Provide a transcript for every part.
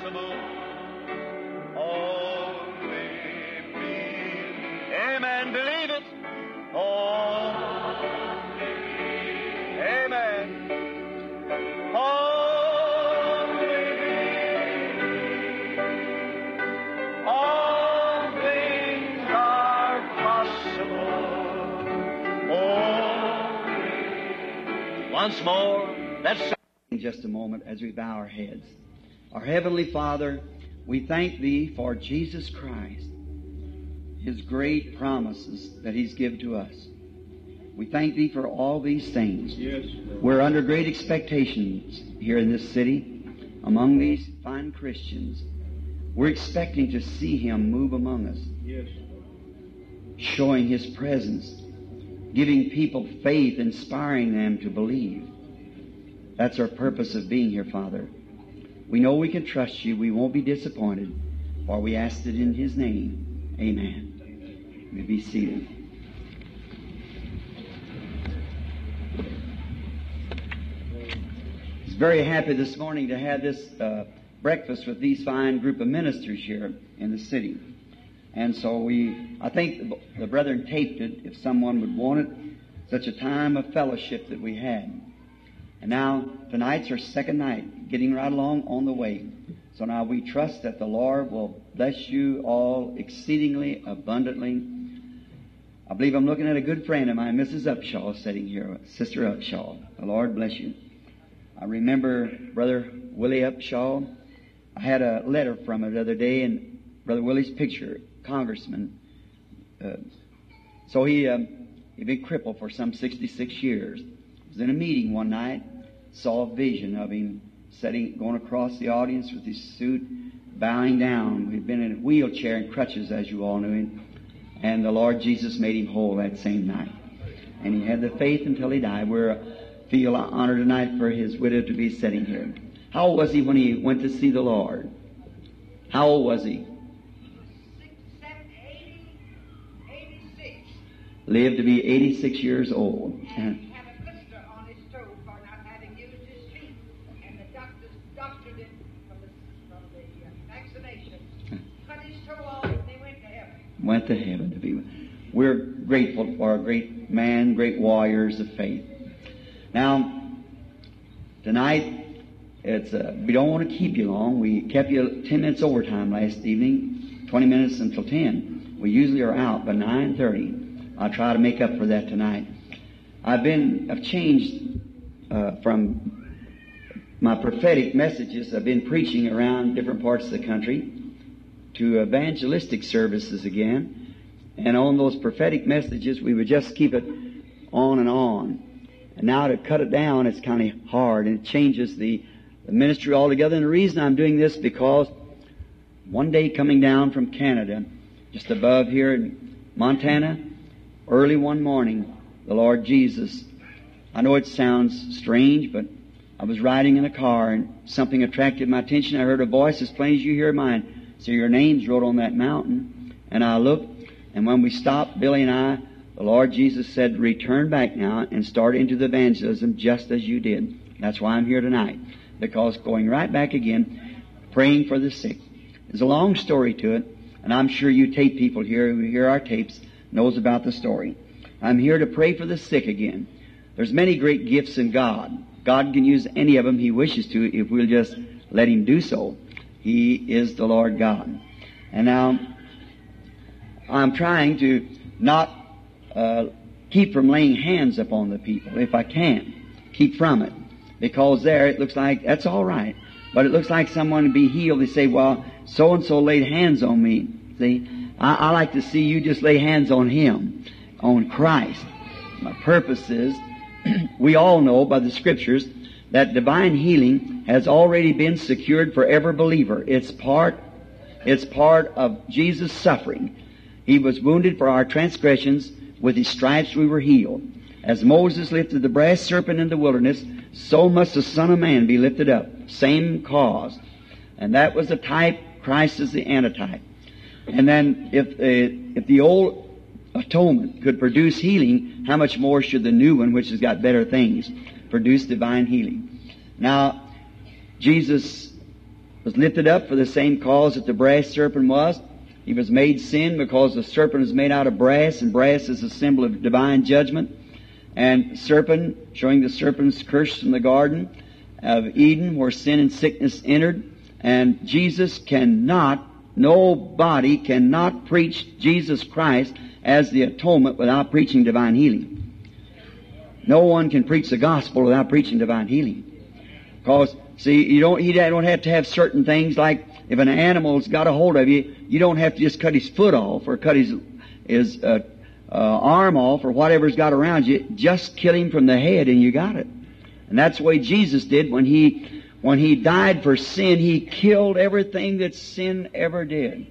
possible. Only believe. Amen. Believe it. Oh. Amen. Only believe. All things are possible. Only. Once more, let's in just a moment as we bow our heads. Our Heavenly Father, we thank Thee for Jesus Christ, His great promises that He's given to us. We thank Thee for all these things. Yes. We're under great expectations here in this city among these fine Christians. We're expecting to see Him move among us, Yes. showing His presence, giving people faith, inspiring them to believe. That's our purpose of being here, Father. We know we can trust you. We won't be disappointed, for we asked it in His name. Amen. You may be seated. I was very happy this morning to have this uh, breakfast with these fine group of ministers here in the city. And so we, I think the, the brethren taped it if someone would want it, such a time of fellowship that we had. And now, tonight's our second night, getting right along on the way. So now we trust that the Lord will bless you all exceedingly abundantly. I believe I'm looking at a good friend of mine, Mrs. Upshaw, sitting here, Sister Upshaw. The Lord bless you. I remember Brother Willie Upshaw. I had a letter from him the other day, and Brother Willie's picture, Congressman. Uh, so he um, he'd been crippled for some 66 years. Was in a meeting one night, saw a vision of him sitting, going across the audience with his suit, bowing down. He'd been in a wheelchair and crutches, as you all knew him, and the Lord Jesus made him whole that same night. And he had the faith until he died. We're feel honored tonight for his widow to be sitting here. How old was he when he went to see the Lord? How old was he? Lived to be 86 years old. And he had a blister on his toe for not having used his feet. And the doctors doctored him from the, from the uh, vaccination. Cut his toe off and they went to heaven. went to heaven to be with. We're grateful for a great man, great warriors of faith. Now, tonight, it's uh, we don't want to keep you long. We kept you 10 minutes overtime last evening, 20 minutes until 10. We usually are out by 9.30. I'll try to make up for that tonight. I've been, I've changed uh, from my prophetic messages. I've been preaching around different parts of the country to evangelistic services again. And on those prophetic messages, we would just keep it on and on. And now to cut it down, it's kind of hard and it changes the, the ministry altogether. And the reason I'm doing this because one day coming down from Canada, just above here in Montana, early one morning, the Lord Jesus, I know it sounds strange, but I was riding in a car and something attracted my attention. I heard a voice as plain as you hear mine. So your name's wrote on that mountain. And I looked, and when we stopped, Billy and I, the Lord Jesus said, return back now and start into the evangelism just as you did. That's why I'm here tonight. Because going right back again, praying for the sick. There's a long story to it, and I'm sure you tape people here who hear our tapes knows about the story. I'm here to pray for the sick again. There's many great gifts in God. God can use any of them He wishes to if we'll just let Him do so. He is the Lord God. And now, I'm trying to not uh, keep from laying hands upon the people if I can. Keep from it. Because there it looks like that's all right. But it looks like someone to be healed. They say, well, so and so laid hands on me. See, I, I like to see you just lay hands on Him, on Christ. My purpose is, we all know by the scriptures that divine healing has already been secured for every believer. It's part, it's part of Jesus' suffering. He was wounded for our transgressions. With his stripes we were healed. As Moses lifted the brass serpent in the wilderness, so must the Son of Man be lifted up. Same cause. And that was the type, Christ is the antitype. And then if, uh, if the old atonement could produce healing, how much more should the new one, which has got better things, produce divine healing? Now, Jesus was lifted up for the same cause that the brass serpent was. He was made sin because the serpent is made out of brass, and brass is a symbol of divine judgment. And serpent, showing the serpent's curse from the Garden of Eden, where sin and sickness entered. And Jesus cannot, nobody cannot preach Jesus Christ as the atonement without preaching divine healing. No one can preach the gospel without preaching divine healing. Because, see, you don't, you don't have to have certain things like if an animal's got a hold of you, you don't have to just cut his foot off or cut his, his uh, uh, arm off or whatever's got around you. Just kill him from the head and you got it. And that's the way Jesus did when he, when he died for sin, he killed everything that sin ever did.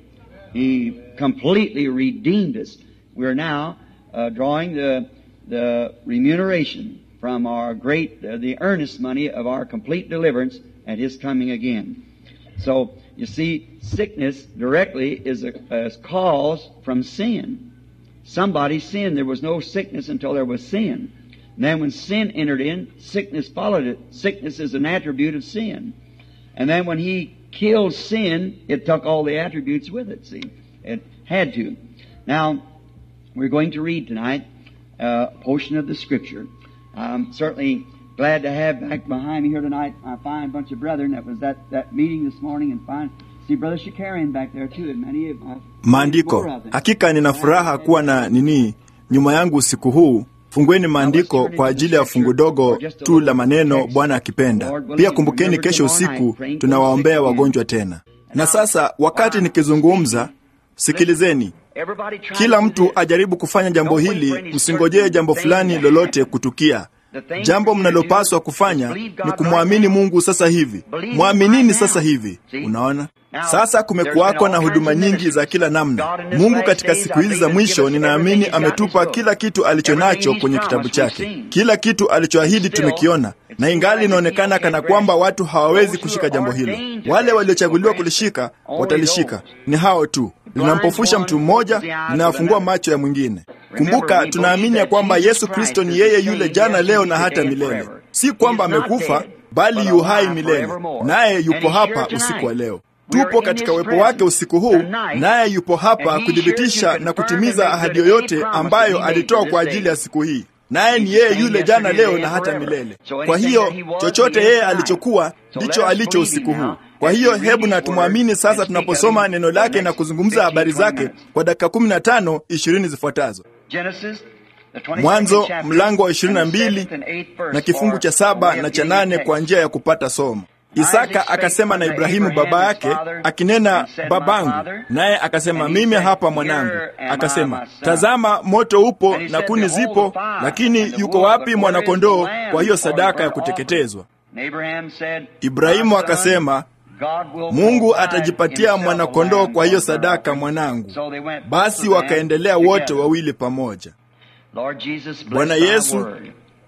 He completely redeemed us. We're now uh, drawing the, the remuneration from our great, uh, the earnest money of our complete deliverance at His coming again. So, you see, sickness directly is a, a cause from sin. Somebody sinned. There was no sickness until there was sin. And then when sin entered in, sickness followed it. Sickness is an attribute of sin. And then when He killed sin, it took all the attributes with it, see. It had to. Now, we're going to read tonight uh, a portion of the Scripture. I'm certainly glad to have back behind me here tonight a fine bunch of brethren that was at that meeting this morning and fine. See Brother Shakarian back there too and many of uh, maandiko. more of them. Hakika nina furaha kuwa na nini nyuma yangu usiku huu. Fungueni maandiko kwa ajili ya fungu dogo tu la maneno, Bwana akipenda. Pia kumbukeni, kesho usiku tunawaombea wagonjwa tena. Na sasa wakati nikizungumza, sikilizeni. Everybody try Kila to do mtu this. ajaribu kufanya jambo hili, msingojee jambo fulani lolote kutukia. Jambo mnalopaswa kufanya ni kumwamini Mungu sasa hivi. Mwaminini sasa hivi. Unaona? Sasa kumekuwako na huduma nyingi za kila namna. Mungu katika siku hizi za mwisho, ninaamini ametupa kila kitu alicho nacho kwenye kitabu chake. Kila kitu alichoahidi tumekiona, na ingali inaonekana kana kwamba watu hawawezi kushika jambo hilo. Wale waliochaguliwa kulishika watalishika, ni hao tu. Linampofusha mtu mmoja, linawafungua macho ya mwingine. Kumbuka, tunaamini ya kwamba Yesu Kristo ni yeye yule jana, leo na hata milele. Si kwamba amekufa, bali yu hai milele, naye yupo hapa usiku wa leo. Tupo katika uwepo wake usiku huu, naye yupo hapa kuthibitisha na kutimiza ahadi yoyote ambayo alitoa kwa ajili ya siku hii. Naye ni yeye yule jana, leo na hata milele. Kwa hiyo chochote yeye alichokuwa ndicho alicho usiku huu. Kwa hiyo hebu na tumwamini sasa, tunaposoma neno lake na kuzungumza habari zake kwa dakika 15 20 zifuatazo. Genesis, the 22nd Mwanzo chapter, mlango wa and the 22 seventh and eighth verse na kifungu for cha a saba way na of cha getting nane text. kwa njia ya kupata somo. Isaka akasema na Ibrahimu baba yake akinena, babangu, naye akasema, mimi hapa mwanangu. Akasema, tazama, moto upo na kuni zipo, lakini yuko wapi mwanakondoo kwa hiyo sadaka ya kuteketezwa? And Abraham said, Ibrahimu "My son, akasema, God will Mungu provide atajipatia himself a mwanakondoo lamb kwa hiyo for the sadaka offering." mwanangu. So they went Basi both of them wakaendelea wote together. wawili pamoja. Lord Jesus, bless Bwana thy Yesu, word.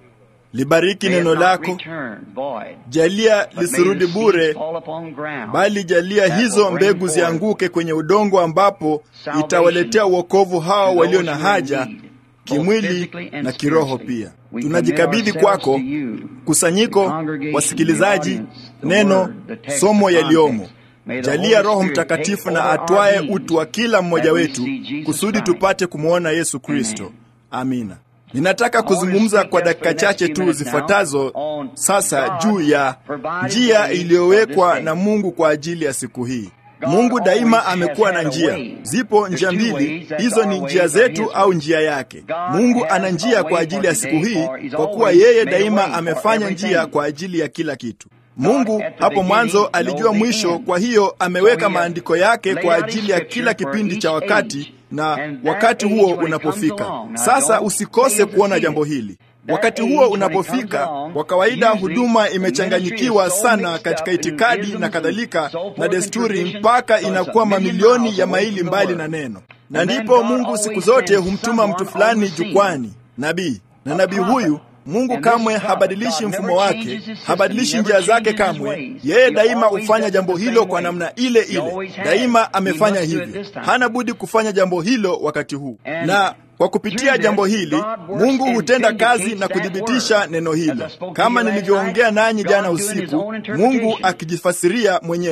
Libariki May it neno not lako, return void, jalia but may lisirudi the seeds bure, fall upon ground bali jalia that hizo will bring mbegu forth zianguke kwenye udongo ambapo salvation itawaletea uokovu hao to walio those na who are in haja need, both kimwili physically and na kiroho spiritually. pia. We Tunajikabidhi commit ourselves kwako to you, kusanyiko, the congregation, wasikilizaji, the audience, the neno, word, the text, somo the yaliyomo. context. May the Jalia Holy Roho Spirit Mtakatifu take na over our atwae beings, utu wa kila mmoja that we wetu see Jesus kusudi Christ. tupate kumwona Yesu Kristo. Amen. Amina. Ninataka kuzungumza kwa dakika chache tu zifuatazo sasa juu ya njia iliyowekwa na Mungu kwa ajili ya siku hii. Mungu daima amekuwa na njia. Zipo njia mbili, hizo ni njia zetu au njia yake. Mungu ana njia kwa ajili ya siku hii, kwa kuwa yeye daima amefanya njia kwa ajili ya kila kitu. Mungu hapo mwanzo alijua mwisho, kwa hiyo ameweka maandiko yake kwa ajili ya kila kipindi cha wakati na wakati huo unapofika. Sasa usikose kuona jambo hili. Wakati huo unapofika, kwa kawaida huduma imechanganyikiwa sana katika itikadi na kadhalika na desturi, mpaka inakuwa mamilioni ya maili mbali na neno, na ndipo Mungu siku zote humtuma mtu fulani jukwani, nabii, na nabii huyu Mungu kamwe habadilishi mfumo wake, habadilishi njia zake kamwe. Yeye daima hufanya jambo hilo kwa namna ile ile, daima amefanya hivyo. Hana budi kufanya jambo hilo wakati huu, na kwa kupitia jambo hili Mungu hutenda kazi na kuthibitisha neno hilo, kama nilivyoongea nanyi jana usiku, Mungu akijifasiria mwenyewe.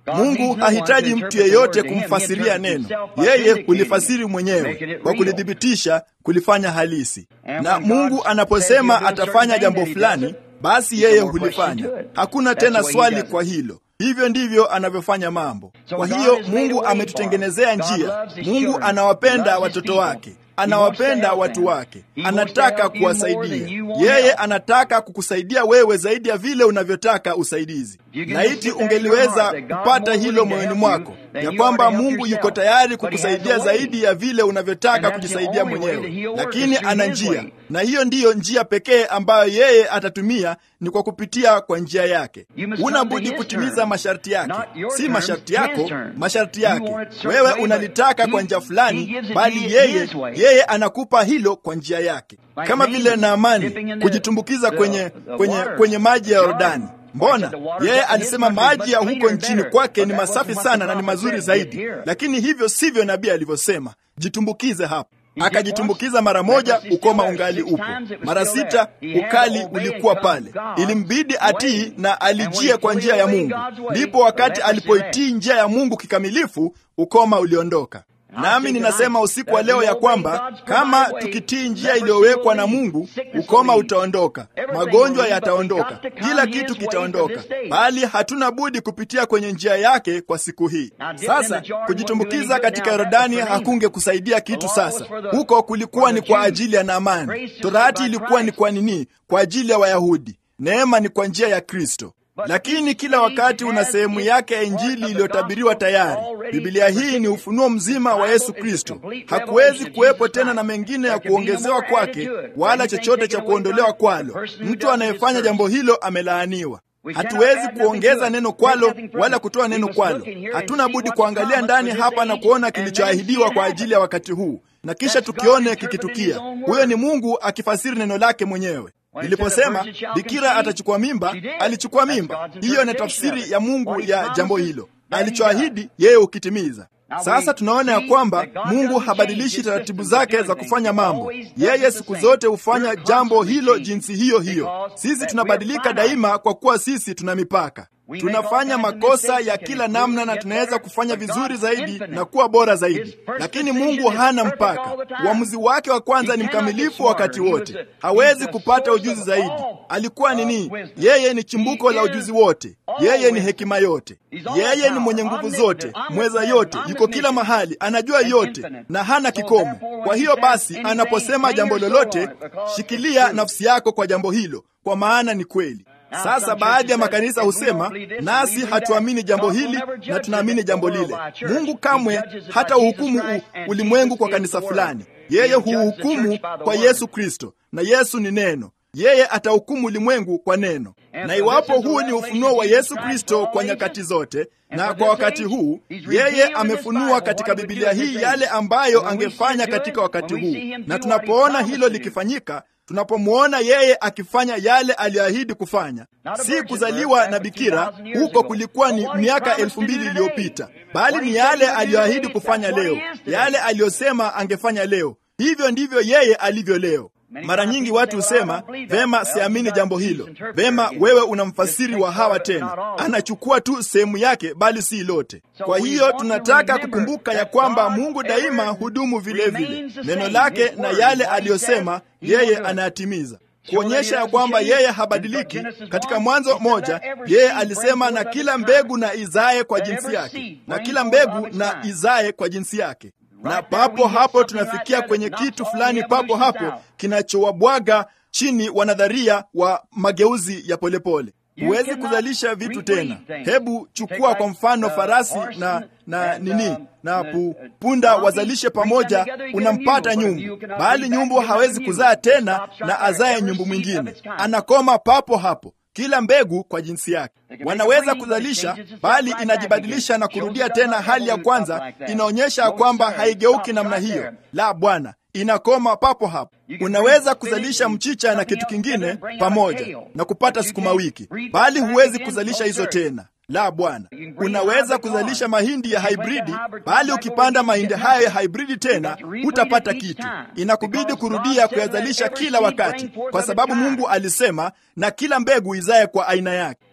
Mungu hahitaji mtu yeyote kumfasiria neno, yeye hulifasiri mwenyewe kwa kulithibitisha, kulifanya halisi. Na Mungu anaposema atafanya jambo fulani, basi yeye hulifanya. Hakuna tena swali kwa hilo. Hivyo ndivyo anavyofanya mambo. Kwa hiyo Mungu ametutengenezea njia. Mungu anawapenda watoto wake, anawapenda watu wake, anataka kuwasaidia. Yeye anataka kukusaidia wewe zaidi ya vile unavyotaka usaidizi. Laiti ungeliweza kupata hilo moyoni mwako, ya kwamba Mungu yuko tayari kukusaidia zaidi ya vile unavyotaka kujisaidia mwenyewe, lakini ana njia, na hiyo ndiyo njia pekee ambayo yeye atatumia, ni kwa kupitia kwa njia yake. Una budi kutimiza masharti yake, si masharti yako, masharti yake. Wewe unalitaka kwa njia fulani, bali yeye yeye anakupa hilo kwa njia yake, kama vile Naamani kujitumbukiza kwenye, kwenye, kwenye maji ya Yordani. Mbona yeye alisema maji ya huko nchini kwake ni masafi sana na ni mazuri zaidi, lakini hivyo sivyo nabii alivyosema, jitumbukize hapo. Akajitumbukiza mara moja, ukoma ungali upo. Mara sita, ukali ulikuwa pale. Ilimbidi atii na alijie kwa njia ya Mungu. Ndipo wakati alipoitii njia ya Mungu kikamilifu, ukoma uliondoka. Nami ninasema usiku wa leo ya kwamba kama tukitii njia iliyowekwa na Mungu, ukoma utaondoka, magonjwa yataondoka, kila kitu kitaondoka, bali hatuna budi kupitia kwenye njia yake kwa siku hii. Sasa kujitumbukiza katika Yordani hakunge kusaidia kitu. Sasa huko kulikuwa ni kwa ajili ya Naamani, torati ilikuwa ni kwa nini? Kwa ajili ya Wayahudi, neema ni kwa njia ya Kristo lakini kila wakati una sehemu yake ya Injili iliyotabiriwa tayari. Biblia hii ni ufunuo mzima wa Yesu Kristo. Hakuwezi kuwepo tena na mengine ya kuongezewa kwake, wala chochote cha kuondolewa kwalo. Mtu anayefanya jambo hilo amelaaniwa. Hatuwezi kuongeza neno kwalo wala kutoa neno kwalo. Hatuna budi kuangalia ndani hapa na kuona kilichoahidiwa kwa ajili ya wakati huu, na kisha tukione kikitukia. Huyo ni Mungu akifasiri neno lake mwenyewe. Niliposema bikira atachukua mimba, alichukua mimba. Hiyo ni tafsiri ya Mungu ya jambo hilo. Alichoahidi yeye ukitimiza. Sasa tunaona ya kwamba Mungu habadilishi taratibu zake za kufanya mambo. Yeye siku zote hufanya jambo hilo jinsi hiyo hiyo. Sisi tunabadilika daima, kwa kuwa sisi tuna mipaka. Tunafanya makosa ya kila namna na tunaweza kufanya vizuri zaidi na kuwa bora zaidi, lakini Mungu hana mpaka. Uamuzi wake wa kwanza ni mkamilifu wakati wote. Hawezi kupata ujuzi zaidi. Alikuwa nini? Yeye ni chimbuko la ujuzi wote. Yeye ni hekima yote. Yeye ni mwenye nguvu zote, mweza yote, yuko kila mahali, anajua yote na hana kikomo. Kwa hiyo basi, anaposema jambo lolote, shikilia nafsi yako kwa jambo hilo, kwa maana ni kweli. Sasa baadhi ya makanisa husema nasi hatuamini jambo hili na tunaamini jambo lile. Mungu kamwe hata uhukumu ulimwengu kwa kanisa fulani. Yeye huhukumu kwa Yesu Kristo, na Yesu ni neno. Yeye atahukumu ulimwengu kwa neno, na iwapo huu ni ufunuo wa Yesu Kristo kwa nyakati zote na kwa wakati huu, yeye amefunua katika Biblia hii yale ambayo angefanya katika wakati huu, na tunapoona hilo likifanyika tunapomwona yeye akifanya yale aliyoahidi kufanya, si kuzaliwa na bikira, huko kulikuwa ni miaka elfu mbili iliyopita, bali ni yale aliyoahidi kufanya leo, yale aliyosema angefanya leo. Hivyo ndivyo yeye alivyo leo. Mara nyingi watu husema vema, siamini jambo hilo. Vema, wewe una mfasiri wa hawa tena, anachukua tu sehemu yake, bali si lote. Kwa hiyo tunataka kukumbuka ya kwamba Mungu daima hudumu vile vile, neno lake na yale aliyosema yeye anayatimiza, kuonyesha ya kwamba yeye habadiliki. Katika Mwanzo moja, yeye alisema na kila mbegu na izae kwa jinsi yake, na kila mbegu na izae kwa jinsi yake na papo hapo tunafikia kwenye kitu fulani papo hapo kinachowabwaga chini wanadharia wa mageuzi ya polepole. Huwezi kuzalisha vitu tena. Hebu chukua kwa mfano farasi na na nini na pu, punda wazalishe pamoja, unampata nyumbu, bali nyumbu hawezi kuzaa tena na azae nyumbu mwingine, anakoma papo hapo. Kila mbegu kwa jinsi yake. Wanaweza kuzalisha, bali inajibadilisha na kurudia tena hali ya kwanza. Inaonyesha kwamba haigeuki namna hiyo. La, Bwana, inakoma papo hapo. Unaweza kuzalisha mchicha na kitu kingine pamoja na kupata sukuma wiki, bali huwezi kuzalisha hizo tena. La, Bwana. Unaweza kuzalisha mahindi ya haibridi, bali ukipanda mahindi hayo ya haibridi tena hutapata kitu. Inakubidi kurudia kuyazalisha kila wakati, kwa sababu Mungu alisema, na kila mbegu izae kwa aina yake.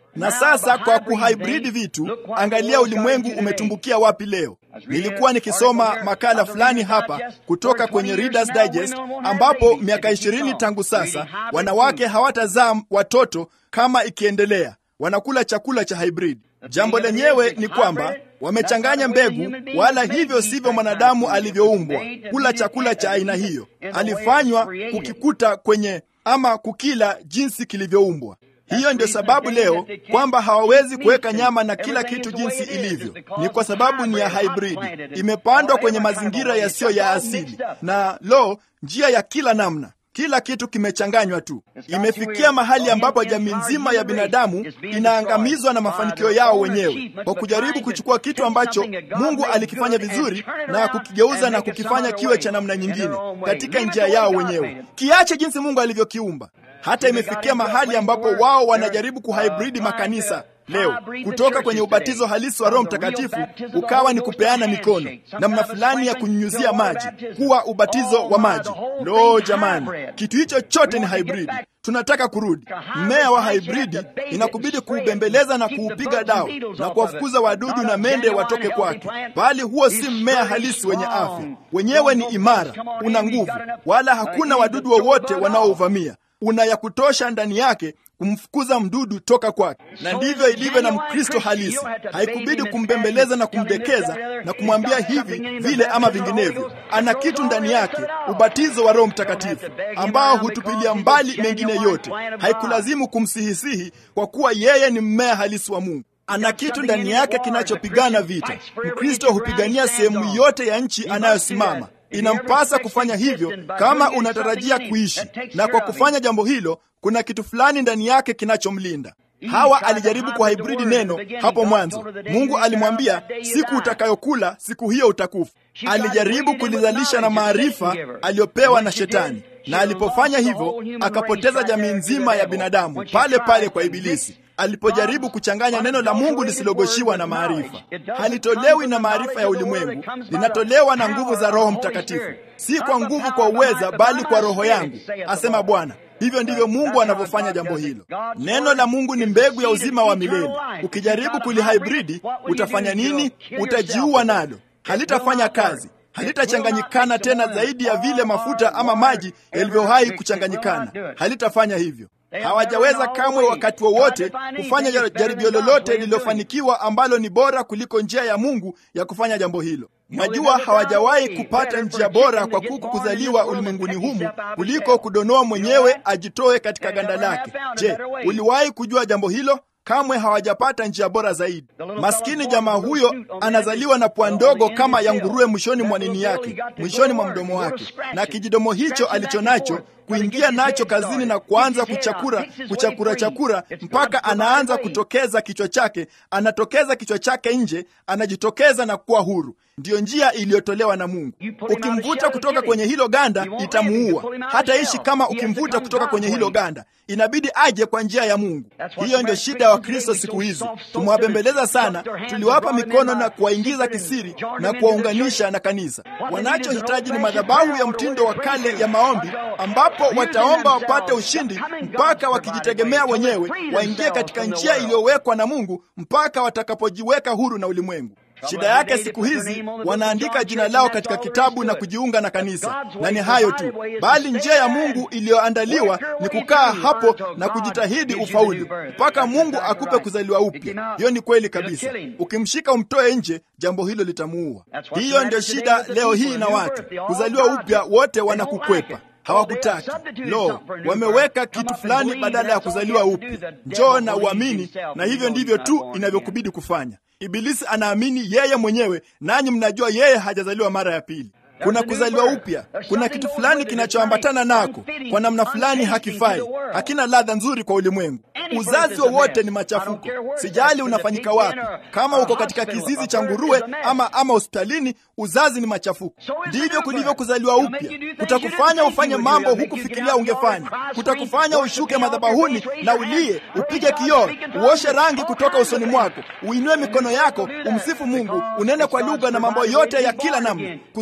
Na sasa kwa kuhybrid vitu, angalia ulimwengu umetumbukia wapi leo. Nilikuwa nikisoma makala fulani hapa kutoka kwenye Reader's Digest ambapo miaka ishirini tangu sasa wanawake hawatazaa watoto kama ikiendelea, wanakula chakula cha hybrid. Jambo lenyewe ni kwamba wamechanganya mbegu, wala hivyo sivyo mwanadamu alivyoumbwa kula chakula cha aina hiyo. Alifanywa kukikuta kwenye ama kukila jinsi kilivyoumbwa. Hiyo ndio sababu leo kwamba hawawezi kuweka nyama na kila kitu jinsi ilivyo, ni kwa sababu ni ya haibridi, imepandwa kwenye mazingira yasiyo ya asili, na lo, njia ya kila namna kila kitu kimechanganywa tu. Imefikia mahali ambapo jamii nzima ya binadamu inaangamizwa na mafanikio yao wenyewe kwa kujaribu kuchukua kitu ambacho Mungu alikifanya vizuri na kukigeuza na kukifanya kiwe cha namna nyingine katika njia yao wenyewe, kiache jinsi Mungu alivyokiumba. Hata imefikia mahali ambapo wao wanajaribu kuhaibridi makanisa leo kutoka kwenye ubatizo halisi wa Roho Mtakatifu ukawa ni kupeana mikono, namna fulani ya kunyunyuzia maji, kuwa ubatizo wa maji. Lo, jamani, kitu hicho chote ni haibridi. Tunataka kurudi. Mmea wa haibridi inakubidi kuubembeleza na kuupiga dawa na kuwafukuza wadudu na mende watoke kwake, bali huo si mmea halisi wenye afya. Wenyewe ni imara, una nguvu, wala hakuna wadudu wowote wanaouvamia una ya kutosha ndani yake kumfukuza mdudu toka kwake. Na ndivyo ilivyo na Mkristo halisi. Haikubidi kumbembeleza na kumdekeza na kumwambia hivi vile ama vinginevyo. Ana kitu ndani yake, ubatizo wa Roho Mtakatifu ambao hutupilia mbali mengine yote. Haikulazimu kumsihisihi kwa kuwa yeye ni mmea halisi wa Mungu. Ana kitu ndani yake kinachopigana vita. Mkristo hupigania sehemu yote ya nchi anayosimama. Inampasa kufanya hivyo kama unatarajia kuishi, na kwa kufanya jambo hilo, kuna kitu fulani ndani yake kinachomlinda. Hawa alijaribu kuhaibridi neno hapo mwanzo. Mungu alimwambia siku utakayokula siku hiyo utakufa. Alijaribu kulizalisha na maarifa aliyopewa na Shetani, na alipofanya hivyo akapoteza jamii nzima ya binadamu pale pale kwa Ibilisi alipojaribu kuchanganya neno la Mungu lisilogoshiwa na maarifa. Halitolewi na maarifa ya ulimwengu, linatolewa na nguvu za Roho Mtakatifu, si kwa nguvu kwa uweza, bali kwa Roho yangu, asema Bwana. Hivyo ndivyo Mungu anavyofanya jambo hilo. Neno la Mungu ni mbegu ya uzima wa milele. Ukijaribu kulihaibridi, utafanya nini? Utajiua nalo, halitafanya kazi halitachanganyikana tena zaidi ya vile mafuta ama maji yalivyowahi kuchanganyikana. Halitafanya hivyo. Hawajaweza kamwe wakati wowote kufanya jaribio lolote lililofanikiwa ambalo ni bora kuliko njia ya Mungu ya kufanya jambo hilo. Najua hawajawahi kupata njia bora kwa kuku kuzaliwa ulimwenguni humu kuliko kudonoa mwenyewe ajitoe katika ganda lake. Je, uliwahi kujua jambo hilo? Kamwe hawajapata njia bora zaidi. Maskini jamaa huyo anazaliwa na pua ndogo kama ya nguruwe mwishoni mwa nini yake, mwishoni mwa mdomo wake, na kijidomo hicho alicho nacho kuingia nacho kazini na kuanza kuchakura kuchakura chakura mpaka anaanza kutokeza kichwa chake, anatokeza kichwa chake nje, anajitokeza na kuwa huru. Ndiyo njia iliyotolewa na Mungu. Ukimvuta kutoka kwenye hilo ganda itamuua. Hataishi kama ukimvuta kutoka kwenye hilo ganda, inabidi aje kwa njia ya Mungu. Hiyo ndio shida ya Wakristo siku hizi. Tumewabembeleza sana, tuliwapa mikono na kuwaingiza kisiri na kuwaunganisha na kanisa. Wanachohitaji ni madhabahu ya mtindo wa kale ya maombi, ambapo wataomba wapate ushindi mpaka wakijitegemea wenyewe, waingie katika njia iliyowekwa na Mungu mpaka watakapojiweka huru na ulimwengu. Shida yake siku hizi wanaandika jina lao katika kitabu na kujiunga na kanisa, na ni hayo tu, bali njia ya Mungu iliyoandaliwa ni kukaa hapo na kujitahidi ufaulu mpaka Mungu akupe kuzaliwa upya. Hiyo ni kweli kabisa. Ukimshika umtoe nje, jambo hilo litamuua. Hiyo ndio shida leo hii na watu kuzaliwa upya, wote wanakukwepa hawakutaki. Lo, wameweka kitu fulani badala ya kuzaliwa upya. Njoo na uamini, na hivyo ndivyo tu inavyokubidi kufanya. Ibilisi anaamini yeye mwenyewe, nanyi mnajua yeye hajazaliwa mara ya pili. Kuna kuzaliwa upya, kuna kitu fulani kinachoambatana nako, kwa namna fulani hakifai, hakina ladha nzuri kwa ulimwengu. Uzazi wowote ni machafuko, sijali unafanyika wapi. Kama uko katika kizizi cha nguruwe ama ama hospitalini, uzazi ni machafuko. Ndivyo kulivyo kuzaliwa upya. Kutakufanya ufanye mambo hukufikiria ungefanya, kutakufanya ushuke madhabahuni na ulie, upige kioo, uoshe rangi kutoka usoni mwako, uinue mikono yako, umsifu Mungu, unene kwa lugha na mambo yote ya kila namna. Kuzaliwa upya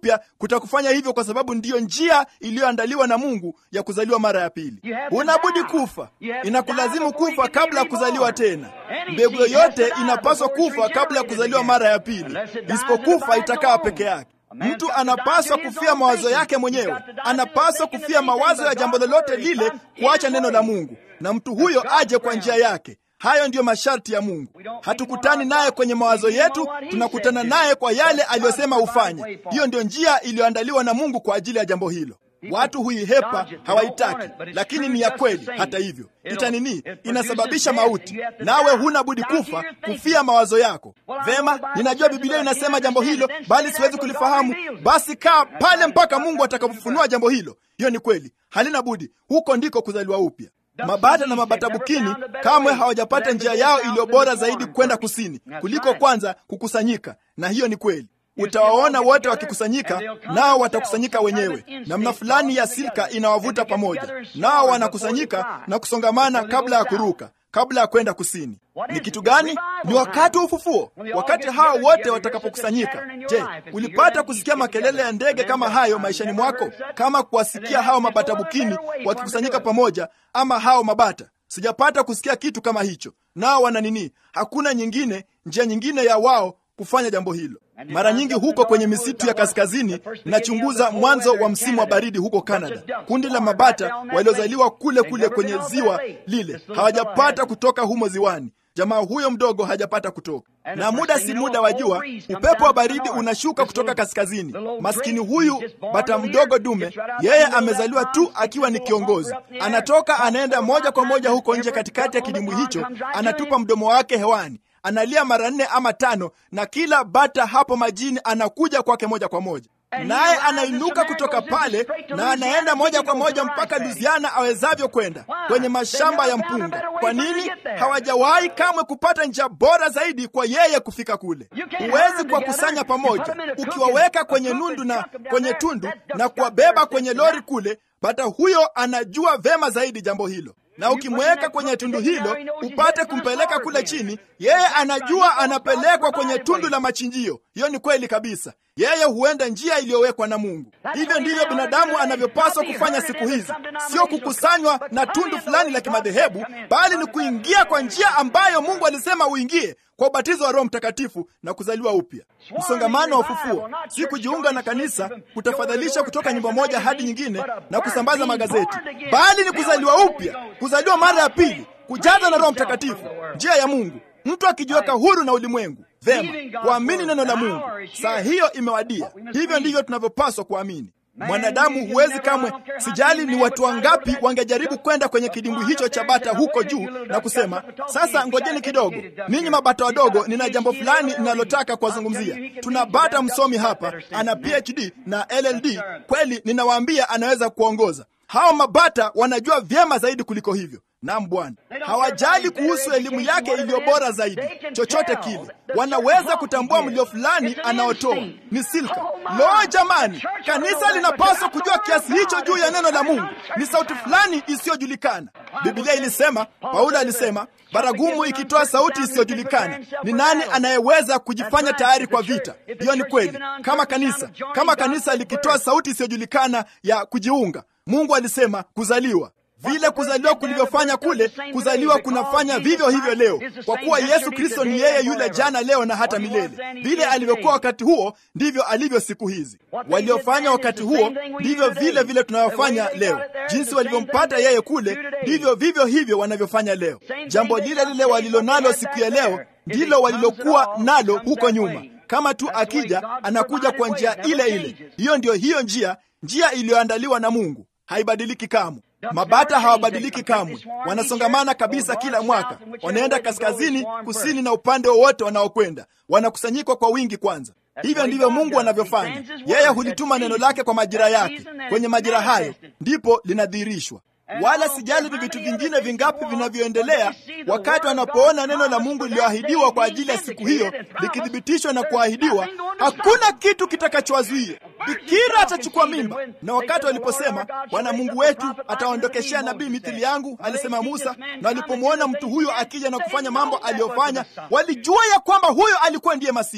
upya kutakufanya hivyo, kwa sababu ndiyo njia iliyoandaliwa na Mungu ya kuzaliwa mara ya pili. Unabudi kufa, inakulazimu kufa kabla ya kuzaliwa tena. Mbegu yoyote inapaswa kufa kabla ya kuzaliwa mara ya pili, isipokufa itakaa peke yake. Mtu anapaswa kufia mawazo yake mwenyewe, anapaswa kufia mawazo ya jambo lolote lile, kuacha neno la Mungu, na mtu huyo aje kwa njia yake. Hayo ndiyo masharti ya Mungu. Hatukutani naye kwenye mawazo yetu, tunakutana naye kwa yale aliyosema ufanye. Hiyo ndiyo njia iliyoandaliwa na Mungu kwa ajili ya jambo hilo. Watu huihepa, hawaitaki, lakini ni ya kweli. Hata hivyo, ita nini? Inasababisha mauti, nawe huna budi kufa, kufia mawazo yako. Vema, ninajua Biblia inasema jambo hilo, bali siwezi kulifahamu. Basi kaa pale mpaka Mungu atakapofunua jambo hilo. Hiyo ni kweli, halina budi. Huko ndiko kuzaliwa upya. Mabata na mabatabukini kamwe hawajapata njia yao iliyo bora zaidi kwenda kusini kuliko kwanza kukusanyika, na hiyo ni kweli. Utawaona wote wakikusanyika, nao watakusanyika wenyewe. Namna fulani ya silka inawavuta pamoja, nao wanakusanyika na kusongamana kabla ya kuruka, kabla ya kwenda kusini. Ni kitu gani? Ni wakati wa ufufuo, wakati hao wote watakapokusanyika. Je, ulipata kusikia makelele ya ndege kama hayo maishani mwako, kama kuwasikia hao mabatabukini wakikusanyika pamoja, ama hao mabata? Sijapata kusikia kitu kama hicho. Nao wana nini? Hakuna nyingine, njia nyingine ya wao kufanya jambo hilo. Mara nyingi huko kwenye misitu ya kaskazini, nachunguza mwanzo wa msimu wa baridi huko Canada. Kundi la mabata waliozaliwa kule kule kwenye ziwa lile hawajapata kutoka humo ziwani. Jamaa huyo mdogo hajapata kutoka, na muda si muda wa jua, upepo wa baridi unashuka kutoka kaskazini. Maskini huyu bata mdogo dume, yeye amezaliwa tu akiwa ni kiongozi, anatoka anaenda moja kwa moja huko nje katikati ya kidimbwi hicho, anatupa mdomo wake hewani analia mara nne ama tano, na kila bata hapo majini anakuja kwake moja kwa moja, naye anainuka kutoka pale na anaenda moja kwa moja mpaka Louisiana awezavyo kwenda kwenye mashamba ya mpunga. Kwa nini? Hawajawahi kamwe kupata njia bora zaidi kwa yeye kufika kule. Huwezi kuwakusanya pamoja, ukiwaweka kwenye nundu na kwenye tundu na kuwabeba kwenye lori kule, bata huyo anajua vema zaidi jambo hilo na ukimweka kwenye tundu hilo upate kumpeleka kule chini, yeye anajua anapelekwa kwenye tundu la machinjio. Hiyo ni kweli kabisa. Yeye huenda njia iliyowekwa na Mungu. Hivyo ndivyo binadamu anavyopaswa kufanya siku hizi, sio kukusanywa na tundu fulani la kimadhehebu, bali ni kuingia kwa njia ambayo Mungu alisema uingie, kwa ubatizo wa Roho Mtakatifu na kuzaliwa upya. Msongamano wa ufufuo si kujiunga na kanisa, kutafadhalisha kutoka nyumba moja hadi nyingine na kusambaza magazeti, bali ni kuzaliwa upya, kuzaliwa mara ya pili, kujaza na Roho Mtakatifu, njia ya Mungu, mtu akijiweka huru na ulimwengu. Vema, kuamini neno la Mungu. Saa hiyo imewadia. Hivyo ndivyo tunavyopaswa kuamini. Mwanadamu huwezi kamwe, sijali ni watu wangapi wangejaribu kwenda kwenye kidimbwi hicho cha bata huko juu na kusema, sasa ngojeni kidogo, ninyi mabata wadogo, nina jambo fulani ninalotaka kuwazungumzia. Tuna bata msomi hapa, ana PhD na LLD. Kweli ninawaambia, anaweza kuongoza. Hao mabata wanajua vyema zaidi kuliko hivyo. Naam Bwana, hawajali kuhusu elimu yake iliyo bora zaidi. Chochote kile wanaweza kutambua mlio fulani anaotoa ni silka. Lo, jamani, kanisa linapaswa kujua kiasi hicho juu ya neno la Mungu. Ni sauti fulani isiyojulikana. Biblia ilisema, Paulo alisema, baragumu ikitoa sauti isiyojulikana, ni nani anayeweza kujifanya tayari kwa vita? Hiyo ni kweli. Kama kanisa, kama kanisa likitoa sauti isiyojulikana ya kujiunga, Mungu alisema kuzaliwa vile kuzaliwa kulivyofanya kule, kuzaliwa kunafanya vivyo hivyo leo, kwa kuwa Yesu Kristo ni yeye yule jana, leo na hata milele. Vile alivyokuwa wakati huo, ndivyo alivyo siku hizi. Waliofanya wakati huo ndivyo vile vile tunayofanya leo. Jinsi walivyompata yeye kule, ndivyo vivyo hivyo wanavyofanya leo. Jambo lile lile walilonalo siku ya leo ndilo walilokuwa nalo huko nyuma. Kama tu akija, anakuja kwa njia ile ile. Hiyo ndiyo hiyo njia, njia iliyoandaliwa na Mungu, haibadiliki kamwe. Mabata hawabadiliki kamwe, wanasongamana kabisa kila mwaka. Wanaenda kaskazini, kusini na upande wowote wanaokwenda, wanakusanyikwa kwa wingi kwanza. Hivyo ndivyo Mungu anavyofanya. Yeye hulituma neno lake kwa majira yake, kwenye majira hayo ndipo linadhihirishwa. Wala sijali ni vitu vingine vingapi vinavyoendelea, wakati wanapoona neno la Mungu lililoahidiwa kwa ajili ya siku hiyo likithibitishwa na kuahidiwa, hakuna kitu kitakachowazuia. Bikira atachukua mimba. Na wakati waliposema Bwana Mungu wetu ataondokeshea nabii mithili yangu, alisema Musa, na walipomwona mtu huyo akija na kufanya mambo aliyofanya, walijua ya kwamba huyo alikuwa ndiye Masihi.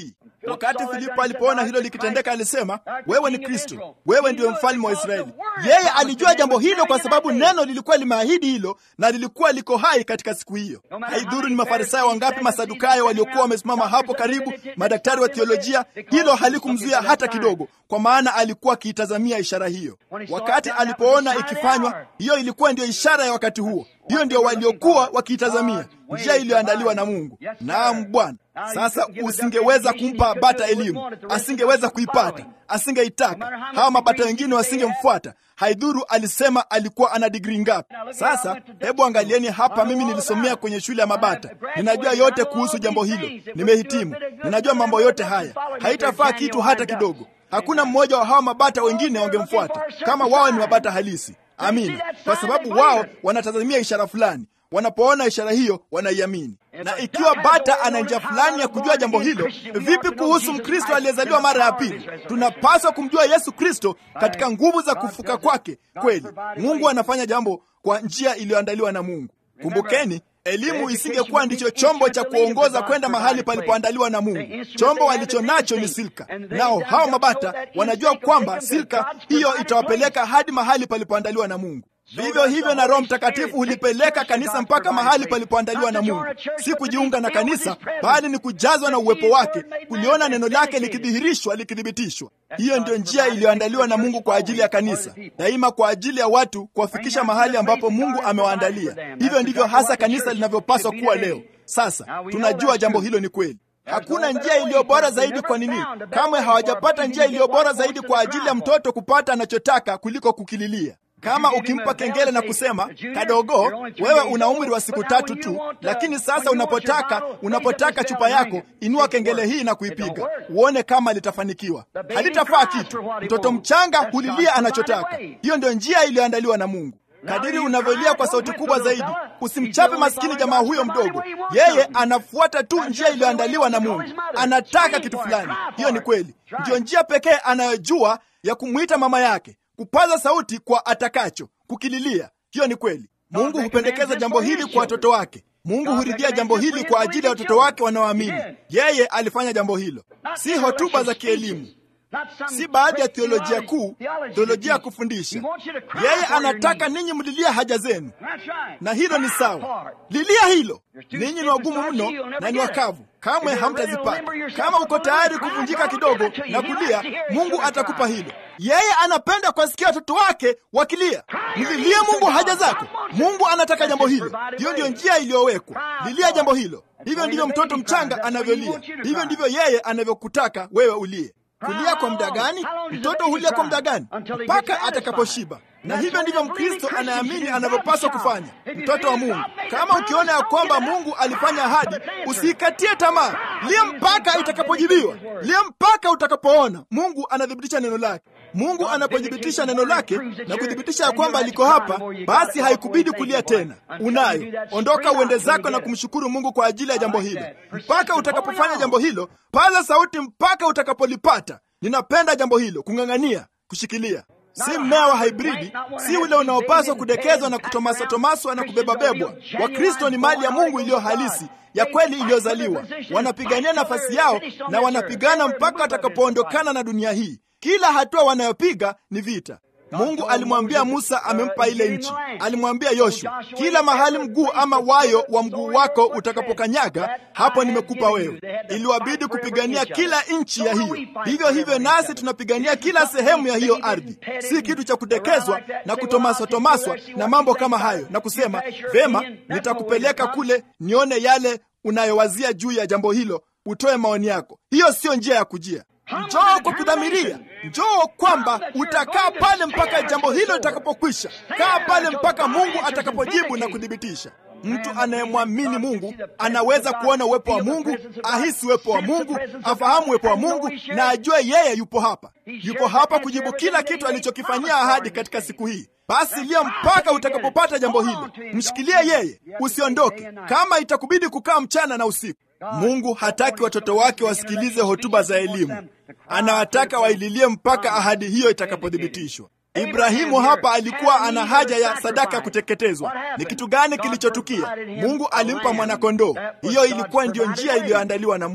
Wakati Filipo alipoona hilo likitendeka, alisema, wewe ni Kristo, wewe ndiyo mfalme wa Israeli. Yeye alijua jambo hilo kwa sababu neno lilikuwa limeahidi hilo na lilikuwa liko hai katika siku hiyo. Haidhuru ni Mafarisayo wangapi, Masadukayo waliokuwa wamesimama hapo karibu, madaktari wa teolojia, hilo halikumzuia hata kidogo, kwa maana alikuwa akiitazamia ishara hiyo. Wakati alipoona ikifanywa, hiyo ilikuwa ndiyo ishara ya wakati huo. Hiyo ndio waliokuwa wakiitazamia, njia iliyoandaliwa na Mungu. Naam Bwana. Sasa usingeweza kumpa bata elimu, asingeweza kuipata, asingeitaka. Hawa mabata wengine wasingemfuata. Haidhuru alisema alikuwa ana digrii ngapi. Sasa hebu angalieni hapa, mimi nilisomea kwenye shule ya mabata, ninajua yote kuhusu jambo hilo, nimehitimu, ninajua mambo yote haya. Haitafaa kitu hata kidogo. Hakuna mmoja wa hawa mabata wengine wangemfuata kama wao ni mabata halisi. Amina, kwa sababu wao wanatazamia ishara fulani. Wanapoona ishara hiyo wanaiamini. Na ikiwa bata ana njia fulani ya kujua jambo hilo, vipi kuhusu Mkristo aliyezaliwa mara ya pili? Tunapaswa kumjua Yesu Kristo katika nguvu za kufuka kwake. Kweli Mungu anafanya jambo kwa njia iliyoandaliwa na Mungu. Kumbukeni, elimu isingekuwa ndicho chombo cha kuongoza kwenda mahali palipoandaliwa na Mungu. Chombo walicho nacho ni silka, nao hao mabata wanajua kwamba silka hiyo itawapeleka hadi mahali palipoandaliwa na Mungu. Vivyo hivyo na Roho Mtakatifu hulipeleka kanisa mpaka mahali palipoandaliwa na Mungu, si kujiunga na kanisa, bali ni kujazwa na uwepo wake, kuliona neno lake likidhihirishwa, likithibitishwa. Hiyo ndiyo njia iliyoandaliwa na Mungu kwa ajili ya kanisa, daima kwa ajili ya watu kuwafikisha mahali ambapo Mungu amewaandalia. Hivyo ndivyo hasa kanisa linavyopaswa kuwa leo. Sasa tunajua jambo hilo ni kweli. Hakuna njia iliyo bora zaidi. Kwa nini? Kamwe hawajapata njia iliyo bora zaidi kwa ajili ya mtoto kupata anachotaka kuliko kukililia. Kama ukimpa kengele na kusema kadogo, wewe una umri wa siku tatu tu, lakini sasa unapotaka unapotaka chupa yako, inua kengele hii na kuipiga, uone kama litafanikiwa. Halitafaa kitu. Mtoto mchanga hulilia anachotaka. Hiyo ndio njia iliyoandaliwa na Mungu. Kadiri unavyolia kwa sauti kubwa zaidi, usimchape maskini jamaa huyo mdogo. Yeye anafuata tu njia iliyoandaliwa na Mungu, anataka kitu fulani. Hiyo ni kweli, ndiyo njia pekee anayojua ya kumwita mama yake kupaza sauti kwa atakacho, kukililia. Hiyo ni kweli. Mungu hupendekeza jambo hili kwa watoto wake. Mungu huridhia jambo hili kwa ajili ya watoto wake wanaoamini. Yeye alifanya jambo hilo, si hotuba za kielimu, si baadhi ya theolojia kuu, theolojia ya kufundisha. Yeye anataka ninyi mlilia haja zenu, na hilo ni sawa. Lilia hilo. Ninyi ni wagumu mno na ni wakavu, kamwe hamtazipata. Kama uko tayari kuvunjika kidogo na kulia, Mungu atakupa hilo. Yeye anapenda kuwasikia watoto wake wakilia. Mlilie Mungu haja zako. Mungu anataka jambo hilo. Hiyo ndiyo njia iliyowekwa. Lilia jambo hilo. Hivyo ndivyo mtoto mchanga anavyolia. Hivyo ndivyo yeye anavyokutaka wewe ulie. Kulia kwa muda gani? Mtoto hulia kwa muda gani? Mpaka atakaposhiba. Na hivyo ndivyo Mkristo anaamini anavyopaswa kufanya, mtoto wa Mungu. Kama ukiona ya kwamba Mungu alifanya ahadi, usiikatie tamaa, lia mpaka itakapojibiwa, lia mpaka utakapoona Mungu anathibitisha neno lake. Mungu anapothibitisha neno lake na kuthibitisha ya kwamba aliko hapa, basi haikubidi kulia tena. Unayo, ondoka uende zako na kumshukuru Mungu kwa ajili ya jambo hilo. Mpaka utakapofanya jambo hilo, paza sauti mpaka utakapolipata. Ninapenda jambo hilo, kung'ang'ania, kushikilia si mmea wa haibridi, si ule unaopaswa kudekezwa na kutomasatomaswa na kubebabebwa. Wakristo ni mali ya Mungu iliyo halisi ya kweli iliyozaliwa. Wanapigania nafasi yao na wanapigana mpaka watakapoondokana na dunia hii. Kila hatua wanayopiga ni vita. Mungu alimwambia Musa amempa ile nchi. Alimwambia Yoshua, kila mahali mguu ama wayo wa mguu wako utakapokanyaga, hapo nimekupa wewe. Iliwabidi kupigania kila nchi ya hiyo. Hivyo hivyo nasi tunapigania kila sehemu ya hiyo ardhi, si kitu cha kudekezwa na kutomaswatomaswa na mambo kama hayo, na kusema vema, nitakupeleka kule nione yale unayowazia juu ya jambo hilo, utoe maoni yako. Hiyo siyo njia ya kujia. Njoo kwa kudhamiria, njoo kwamba utakaa pale mpaka jambo hilo litakapokwisha. Kaa pale mpaka Mungu atakapojibu na kuthibitisha. Mtu anayemwamini Mungu anaweza kuona uwepo wa Mungu, ahisi uwepo wa Mungu, afahamu uwepo wa Mungu na ajue yeye yupo hapa, yupo hapa kujibu kila kitu alichokifanyia ahadi katika siku hii. Basi lia mpaka utakapopata jambo hilo, mshikilie yeye, usiondoke, kama itakubidi kukaa mchana na usiku. Mungu hataki watoto wake wasikilize hotuba za elimu, anawataka waililie mpaka ahadi hiyo itakapothibitishwa. Ibrahimu hapa alikuwa ana haja ya sadaka ya kuteketezwa. Ni kitu gani kilichotukia? Mungu alimpa mwanakondoo. Hiyo ilikuwa ndiyo njia iliyoandaliwa na Mungu.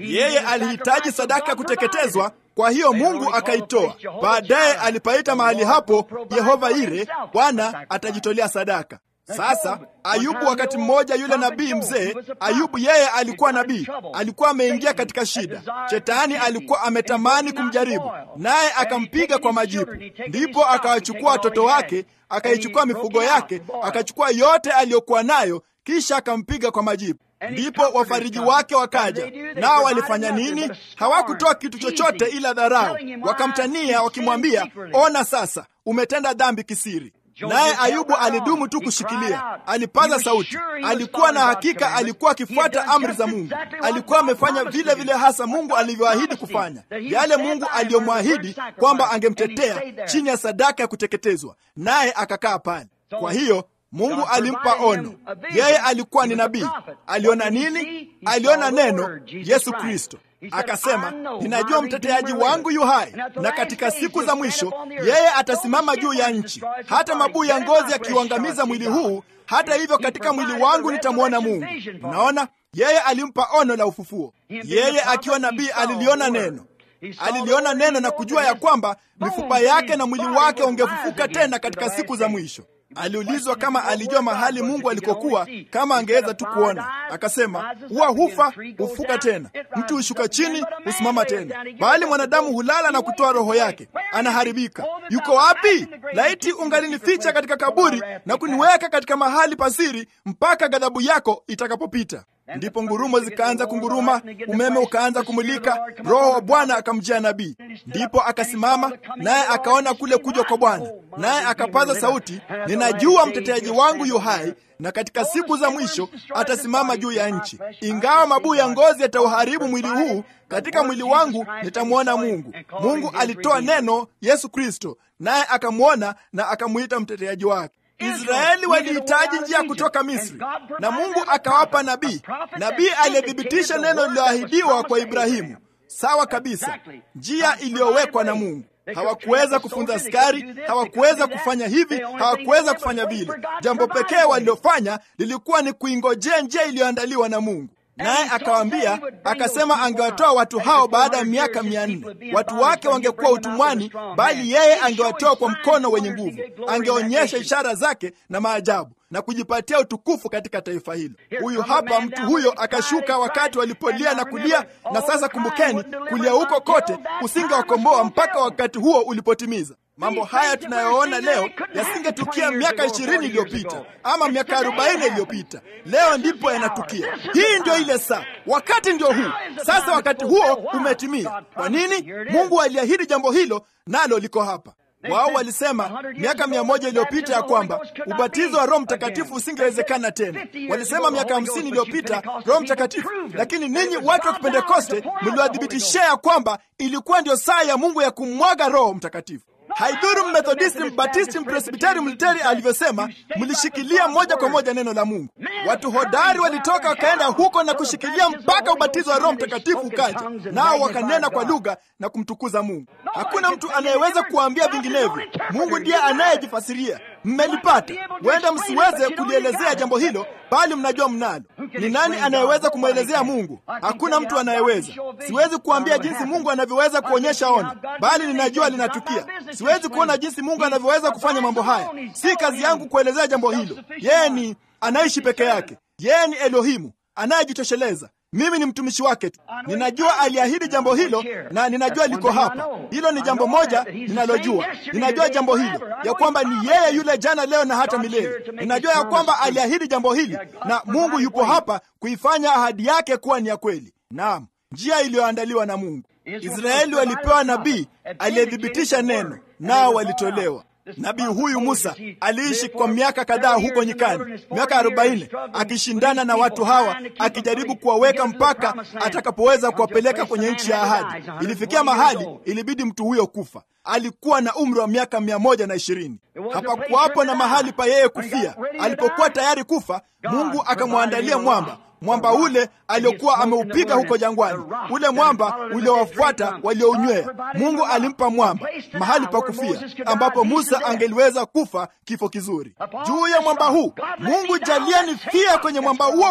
Yeye alihitaji sadaka ya kuteketezwa, kwa hiyo Mungu akaitoa. Baadaye alipaita mahali hapo Yehova Ire, Bwana atajitolea sadaka. Sasa Ayubu, wakati mmoja, yule nabii mzee Ayubu, yeye alikuwa nabii, alikuwa ameingia katika shida. Shetani alikuwa ametamani kumjaribu, naye akampiga kwa majipu. Ndipo akawachukua watoto wake, akaichukua mifugo yake, akachukua yote aliyokuwa nayo, kisha akampiga kwa majipu. Ndipo wafariji wake wakaja, nao walifanya nini? Hawakutoa kitu chochote ila dharau. Wakamtania wakimwambia, ona sasa umetenda dhambi kisiri. Naye Ayubu alidumu tu kushikilia, alipaza sauti. Alikuwa na hakika alikuwa akifuata amri za Mungu, alikuwa amefanya vile vile hasa Mungu alivyoahidi kufanya, yale Mungu aliyomwahidi kwamba angemtetea chini ya sadaka ya kuteketezwa, naye akakaa pale. Kwa hiyo Mungu alimpa ono. Yeye alikuwa ni nabii. Aliona nini? Aliona neno, Yesu Kristo. Akasema, ninajua mteteaji wangu yu hai, na katika siku za mwisho yeye atasimama juu ya nchi. Hata mabuu ya ngozi yakiuangamiza mwili huu, hata hivyo katika mwili wangu nitamwona Mungu. Unaona, yeye alimpa ono la ufufuo. Yeye akiwa nabii aliliona neno aliliona neno na kujua ya kwamba mifupa yake na mwili wake ungefufuka tena katika siku za mwisho. Aliulizwa kama alijua mahali Mungu alikokuwa, kama angeweza tu kuona. Akasema, huwa hufa hufuka tena, mtu hushuka chini husimama tena, bali mwanadamu hulala na kutoa roho yake, anaharibika. Yuko wapi? Laiti ungalinificha katika kaburi na kuniweka katika mahali pasiri mpaka ghadhabu yako itakapopita. Ndipo ngurumo zikaanza kunguruma, umeme ukaanza kumulika, Roho wa Bwana akamjia nabii. Ndipo akasimama naye akaona kule kuja kwa Bwana, naye akapaza sauti, ninajua mteteaji wangu yu hai, na katika siku za mwisho atasimama juu ya nchi. Ingawa mabuu ya ngozi yatauharibu mwili huu, katika mwili wangu nitamwona Mungu. Mungu alitoa neno, Yesu Kristo, naye akamwona na akamwita mteteaji wake. Israeli walihitaji njia kutoka Misri, na Mungu akawapa nabii, nabii aliyethibitisha neno lililoahidiwa kwa Ibrahimu. Sawa kabisa, njia iliyowekwa na Mungu. Hawakuweza kufunza askari, hawakuweza kufanya hivi, hawakuweza kufanya vile. Jambo pekee walilofanya lilikuwa ni kuingojea njia iliyoandaliwa na Mungu. Naye akawaambia akasema, angewatoa watu hao baada ya miaka mia nne. Watu wake wangekuwa utumwani, bali yeye angewatoa kwa mkono wenye nguvu, angeonyesha ishara zake na maajabu na kujipatia utukufu katika taifa hilo. Huyu hapa mtu huyo akashuka wakati walipolia na kulia. Na sasa kumbukeni, kulia huko kote usingewakomboa mpaka wakati huo ulipotimiza. Mambo haya tunayoona leo yasingetukia miaka ishirini iliyopita ama miaka arobaini iliyopita. Leo ndipo yanatukia. Hii ndio ile saa, wakati ndio huu sasa. Wakati huo umetimia. Kwa nini? Mungu aliahidi jambo hilo, nalo liko hapa. Wao walisema miaka mia moja iliyopita ya kwamba ubatizo wa Roho Mtakatifu usingewezekana tena. Walisema miaka hamsini iliyopita Roho Mtakatifu, lakini ninyi watu wa Kipentekoste mliwadhibitishia ya kwamba ilikuwa ndio saa ya Mungu ya kumwaga Roho Mtakatifu. Haidhuru Mmethodisti, Mbatisti, Mpresbiteri, Mluteri alivyosema, mlishikilia moja kwa moja neno la Mungu. Watu hodari walitoka wakaenda huko na kushikilia mpaka ubatizo wa Roho Mtakatifu ukaja, nao wakanena kwa lugha na kumtukuza Mungu. Hakuna mtu anayeweza kuwaambia vinginevyo. Mungu ndiye anayejifasiria. Mmelipata. Huenda msiweze kulielezea jambo hilo, bali mnajua mnalo. Ni nani anayeweza kumwelezea Mungu? Hakuna mtu anayeweza. Siwezi kuambia jinsi Mungu anavyoweza kuonyesha ono, bali ninajua linatukia. Siwezi kuona jinsi Mungu anavyoweza kufanya mambo haya. Si kazi yangu kuelezea jambo hilo. Yeye ni anaishi peke yake. Yeye ni Elohimu anayejitosheleza. Mimi ni mtumishi wake tu. Ninajua aliahidi jambo hilo na ninajua liko hapa. Hilo ni jambo moja ninalojua. Ninajua jambo hilo ya kwamba ni yeye yule jana, leo na hata milele. Ninajua ya kwamba aliahidi jambo hili na Mungu yupo hapa kuifanya ahadi yake kuwa ni ya kweli. Naam, njia iliyoandaliwa na Mungu. Israeli walipewa nabii aliyethibitisha neno, nao walitolewa. Nabii huyu Musa aliishi kwa miaka kadhaa huko nyikani, miaka arobaini, akishindana na watu hawa, akijaribu kuwaweka mpaka atakapoweza kuwapeleka kwenye nchi ya ahadi. Ilifikia mahali ilibidi mtu huyo kufa. Alikuwa na umri wa miaka mia moja na ishirini. Hapakuwapo na mahali pa yeye kufia. Alipokuwa tayari kufa, Mungu akamwandalia mwamba mwamba ule aliokuwa ameupiga huko jangwani, ule mwamba uliowafuata waliounywea. Mungu alimpa mwamba mahali pa kufia, ambapo Musa angeliweza kufa kifo kizuri. Juu ya mwamba huu, Mungu jalia nifia kwenye mwamba huo huo,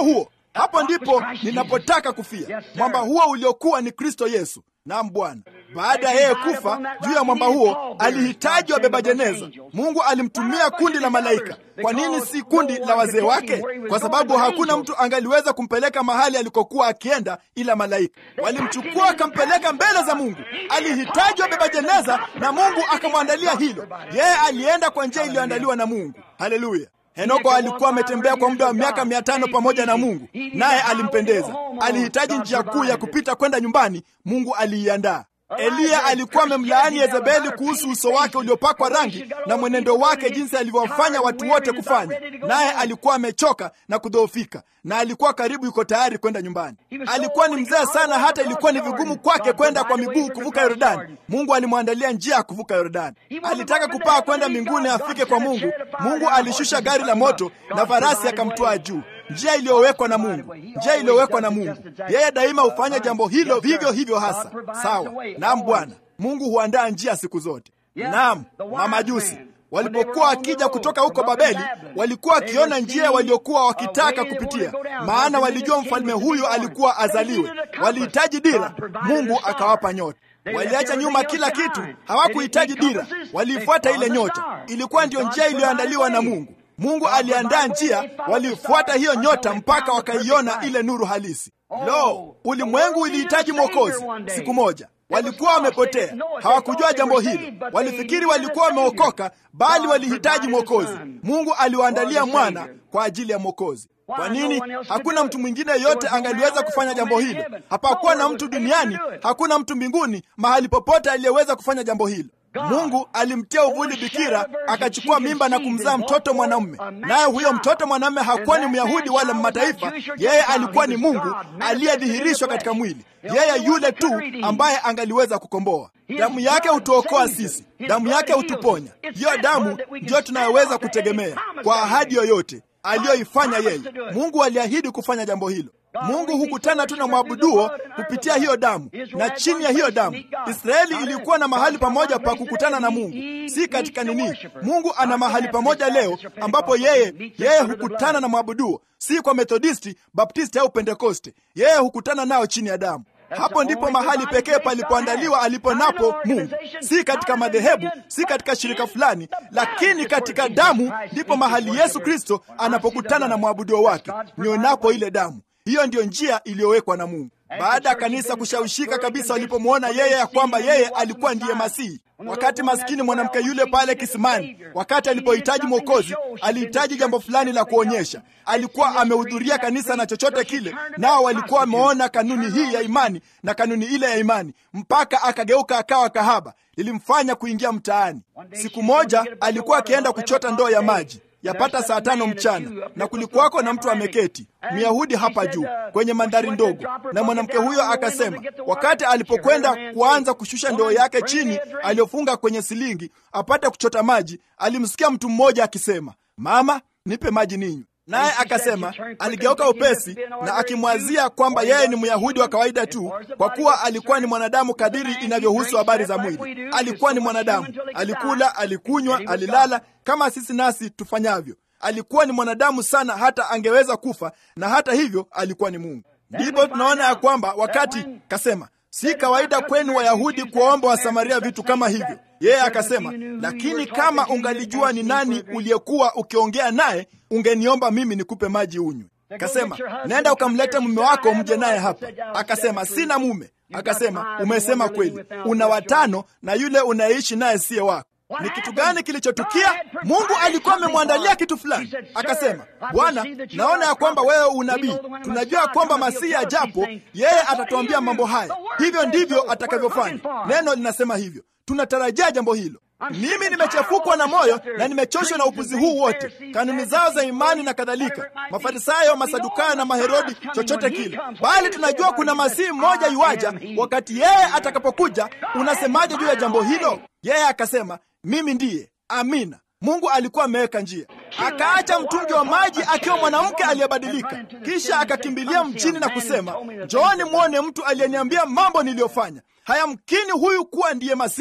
hapo ndipo ninapotaka kufia. Mwamba huo uliokuwa ni Kristo Yesu. Naam Bwana. Baada ya yeye kufa juu ya mwamba huo, alihitaji wabeba jeneza. Mungu alimtumia kundi la malaika. Kwa nini si kundi la wazee wake? Kwa sababu hakuna mtu angaliweza kumpeleka mahali alikokuwa akienda ila malaika. Walimchukua akampeleka mbele za Mungu. Alihitaji wabeba jeneza na Mungu akamwandalia hilo. Yeye alienda kwa njia iliyoandaliwa na Mungu. Haleluya. Henoko alikuwa ametembea kwa muda wa miaka mia tano pamoja na Mungu, naye alimpendeza. Alihitaji njia kuu ya kupita kwenda nyumbani, Mungu aliiandaa. Eliya alikuwa amemlaani Yezebeli kuhusu uso wake uliopakwa rangi na mwenendo wake, jinsi alivyowafanya watu wote kufanya, naye alikuwa amechoka na kudhoofika, na alikuwa karibu yuko tayari kwenda nyumbani. Alikuwa ni mzee sana, hata ilikuwa ni vigumu kwake kwenda kwa miguu kuvuka Yordani. Mungu alimwandalia njia ya kuvuka Yordani. Alitaka kupaa kwenda mbinguni afike kwa Mungu. Mungu alishusha gari la moto na farasi akamtwaa juu njia iliyowekwa na Mungu, njia iliyowekwa na Mungu. Yeye daima hufanya jambo hilo vivyo hivyo hasa. Sawa. Naam Bwana Mungu huandaa njia siku zote. Naam, mamajusi walipokuwa wakija kutoka huko Babeli, walikuwa wakiona njia waliokuwa wakitaka kupitia, maana walijua mfalme huyu alikuwa azaliwe. Walihitaji dira, Mungu akawapa nyota. Waliacha nyuma kila kitu, hawakuhitaji dira, waliifuata ile nyota. Ilikuwa ndiyo njia iliyoandaliwa na Mungu. Mungu aliandaa njia, walifuata hiyo nyota mpaka wakaiona ile nuru halisi. Lo, ulimwengu ulihitaji mwokozi siku moja. Walikuwa wamepotea, hawakujua jambo hili. Walifikiri walikuwa wameokoka, bali walihitaji mwokozi. Mungu aliwaandalia mwana kwa ajili ya mwokozi. Kwa nini? Hakuna mtu mwingine yeyote angaliweza kufanya jambo hilo. Hapakuwa na mtu duniani, hakuna mtu mbinguni, mahali popote aliyeweza kufanya jambo hilo. Mungu alimtia uvuli bikira, akachukua mimba na kumzaa mtoto mwanamume. Naye huyo mtoto mwanamume hakuwa ni Myahudi wala Mataifa, yeye alikuwa ni Mungu aliyedhihirishwa katika mwili, yeye yule tu ambaye angaliweza kukomboa. Damu yake hutuokoa sisi, damu yake hutuponya. Hiyo damu ndiyo tunayoweza kutegemea kwa ahadi yoyote aliyoifanya yeye. Mungu aliahidi kufanya jambo hilo. Mungu hukutana tu na mwabuduo kupitia hiyo damu, na chini ya hiyo damu Israeli ilikuwa na mahali pamoja pa kukutana na Mungu, si katika nini. Mungu ana mahali pamoja leo ambapo yeye yeye hukutana na mwabuduo, si kwa Methodisti, Baptisti au Pentekoste. Yeye hukutana nao chini ya damu. Hapo ndipo mahali pekee palipoandaliwa alipo napo Mungu, si katika madhehebu, si katika shirika fulani, lakini katika damu ndipo mahali Yesu Kristo anapokutana na mwabuduo wake, nionapo ile damu. Hiyo ndiyo njia iliyowekwa na Mungu. Baada ya kanisa kushawishika kabisa walipomwona yeye ya kwamba yeye alikuwa ndiye Masihi, wakati maskini mwanamke yule pale kisimani, wakati alipohitaji Mwokozi, alihitaji jambo fulani la kuonyesha. Alikuwa amehudhuria kanisa na chochote kile, nao walikuwa wameona kanuni hii ya imani na kanuni ile ya imani, mpaka akageuka akawa kahaba. Lilimfanya kuingia mtaani. Siku moja alikuwa akienda kuchota ndoo ya maji yapata saa tano mchana, na kulikuwako na mtu ameketi Myahudi hapa juu kwenye mandhari ndogo, na mwanamke huyo akasema, wakati alipokwenda kuanza kushusha ndoo yake chini aliyofunga kwenye silingi apate kuchota maji, alimsikia mtu mmoja akisema, mama, nipe maji ninywe. Naye akasema, aligeuka upesi na akimwazia kwamba yeye ni Myahudi wa kawaida tu, kwa kuwa alikuwa ni mwanadamu kadiri inavyohusu habari za mwili. Alikuwa ni mwanadamu, alikula, alikunywa, alilala kama sisi nasi tufanyavyo. Alikuwa ni mwanadamu sana, hata angeweza kufa, na hata hivyo alikuwa ni Mungu. Ndipo tunaona ya kwamba wakati kasema, si kawaida kwenu Wayahudi kuwaomba Wasamaria vitu kama hivyo. Yeye akasema, lakini kama ungalijua ni nani uliyekuwa ukiongea naye, ungeniomba mimi nikupe maji unywe. Akasema, nenda ukamlete mume wako mje naye hapa. Akasema, sina mume. Akasema, umesema kweli, una watano na yule unayeishi naye siye wako. Ni kitu gani kilichotukia? Mungu alikuwa amemwandalia kitu fulani. Akasema, Bwana, naona ya kwamba wewe unabii. Tunajua kwamba Masihi ajapo, yeye atatuambia mambo haya. Hivyo ndivyo atakavyofanya. Neno linasema hivyo. Tunatarajia jambo hilo. Mimi nimechafukwa na moyo na nimechoshwa na upuzi huu wote, kanuni zao za imani na kadhalika, Mafarisayo, Masadukayo na Maherodi, chochote kile, bali tunajua kuna masihi mmoja yuaja. Wakati yeye atakapokuja, unasemaje juu ya jambo hilo? Yeye akasema, mimi ndiye. Amina. Mungu alikuwa ameweka njia. Akaacha mtungi wa maji akiwa mwanamke aliyebadilika, kisha akakimbilia mjini na kusema, njooni mwone mtu aliyeniambia mambo niliyofanya. Hayamkini huyu kuwa ndiye Masihi.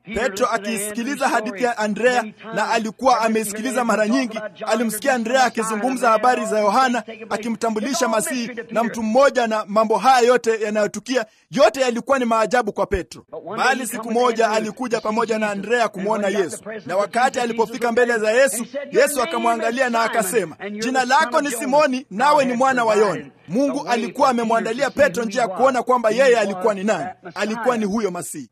Petro akiisikiliza hadithi ya Andrea, na alikuwa ameisikiliza mara nyingi. Alimsikia Andrea akizungumza habari za Yohana, akimtambulisha Masihi na mtu mmoja, na mambo haya yote yanayotukia, yote yalikuwa ni maajabu kwa Petro. Bali siku moja alikuja pamoja na Andrea kumwona Yesu, na wakati alipofika mbele za Yesu, Yesu akamwangalia na akasema, jina lako ni Simoni, nawe ni mwana wa Yona. Mungu alikuwa amemwandalia Petro njia ya kuona kwamba yeye alikuwa ni nani. Alikuwa ni huyo Masihi.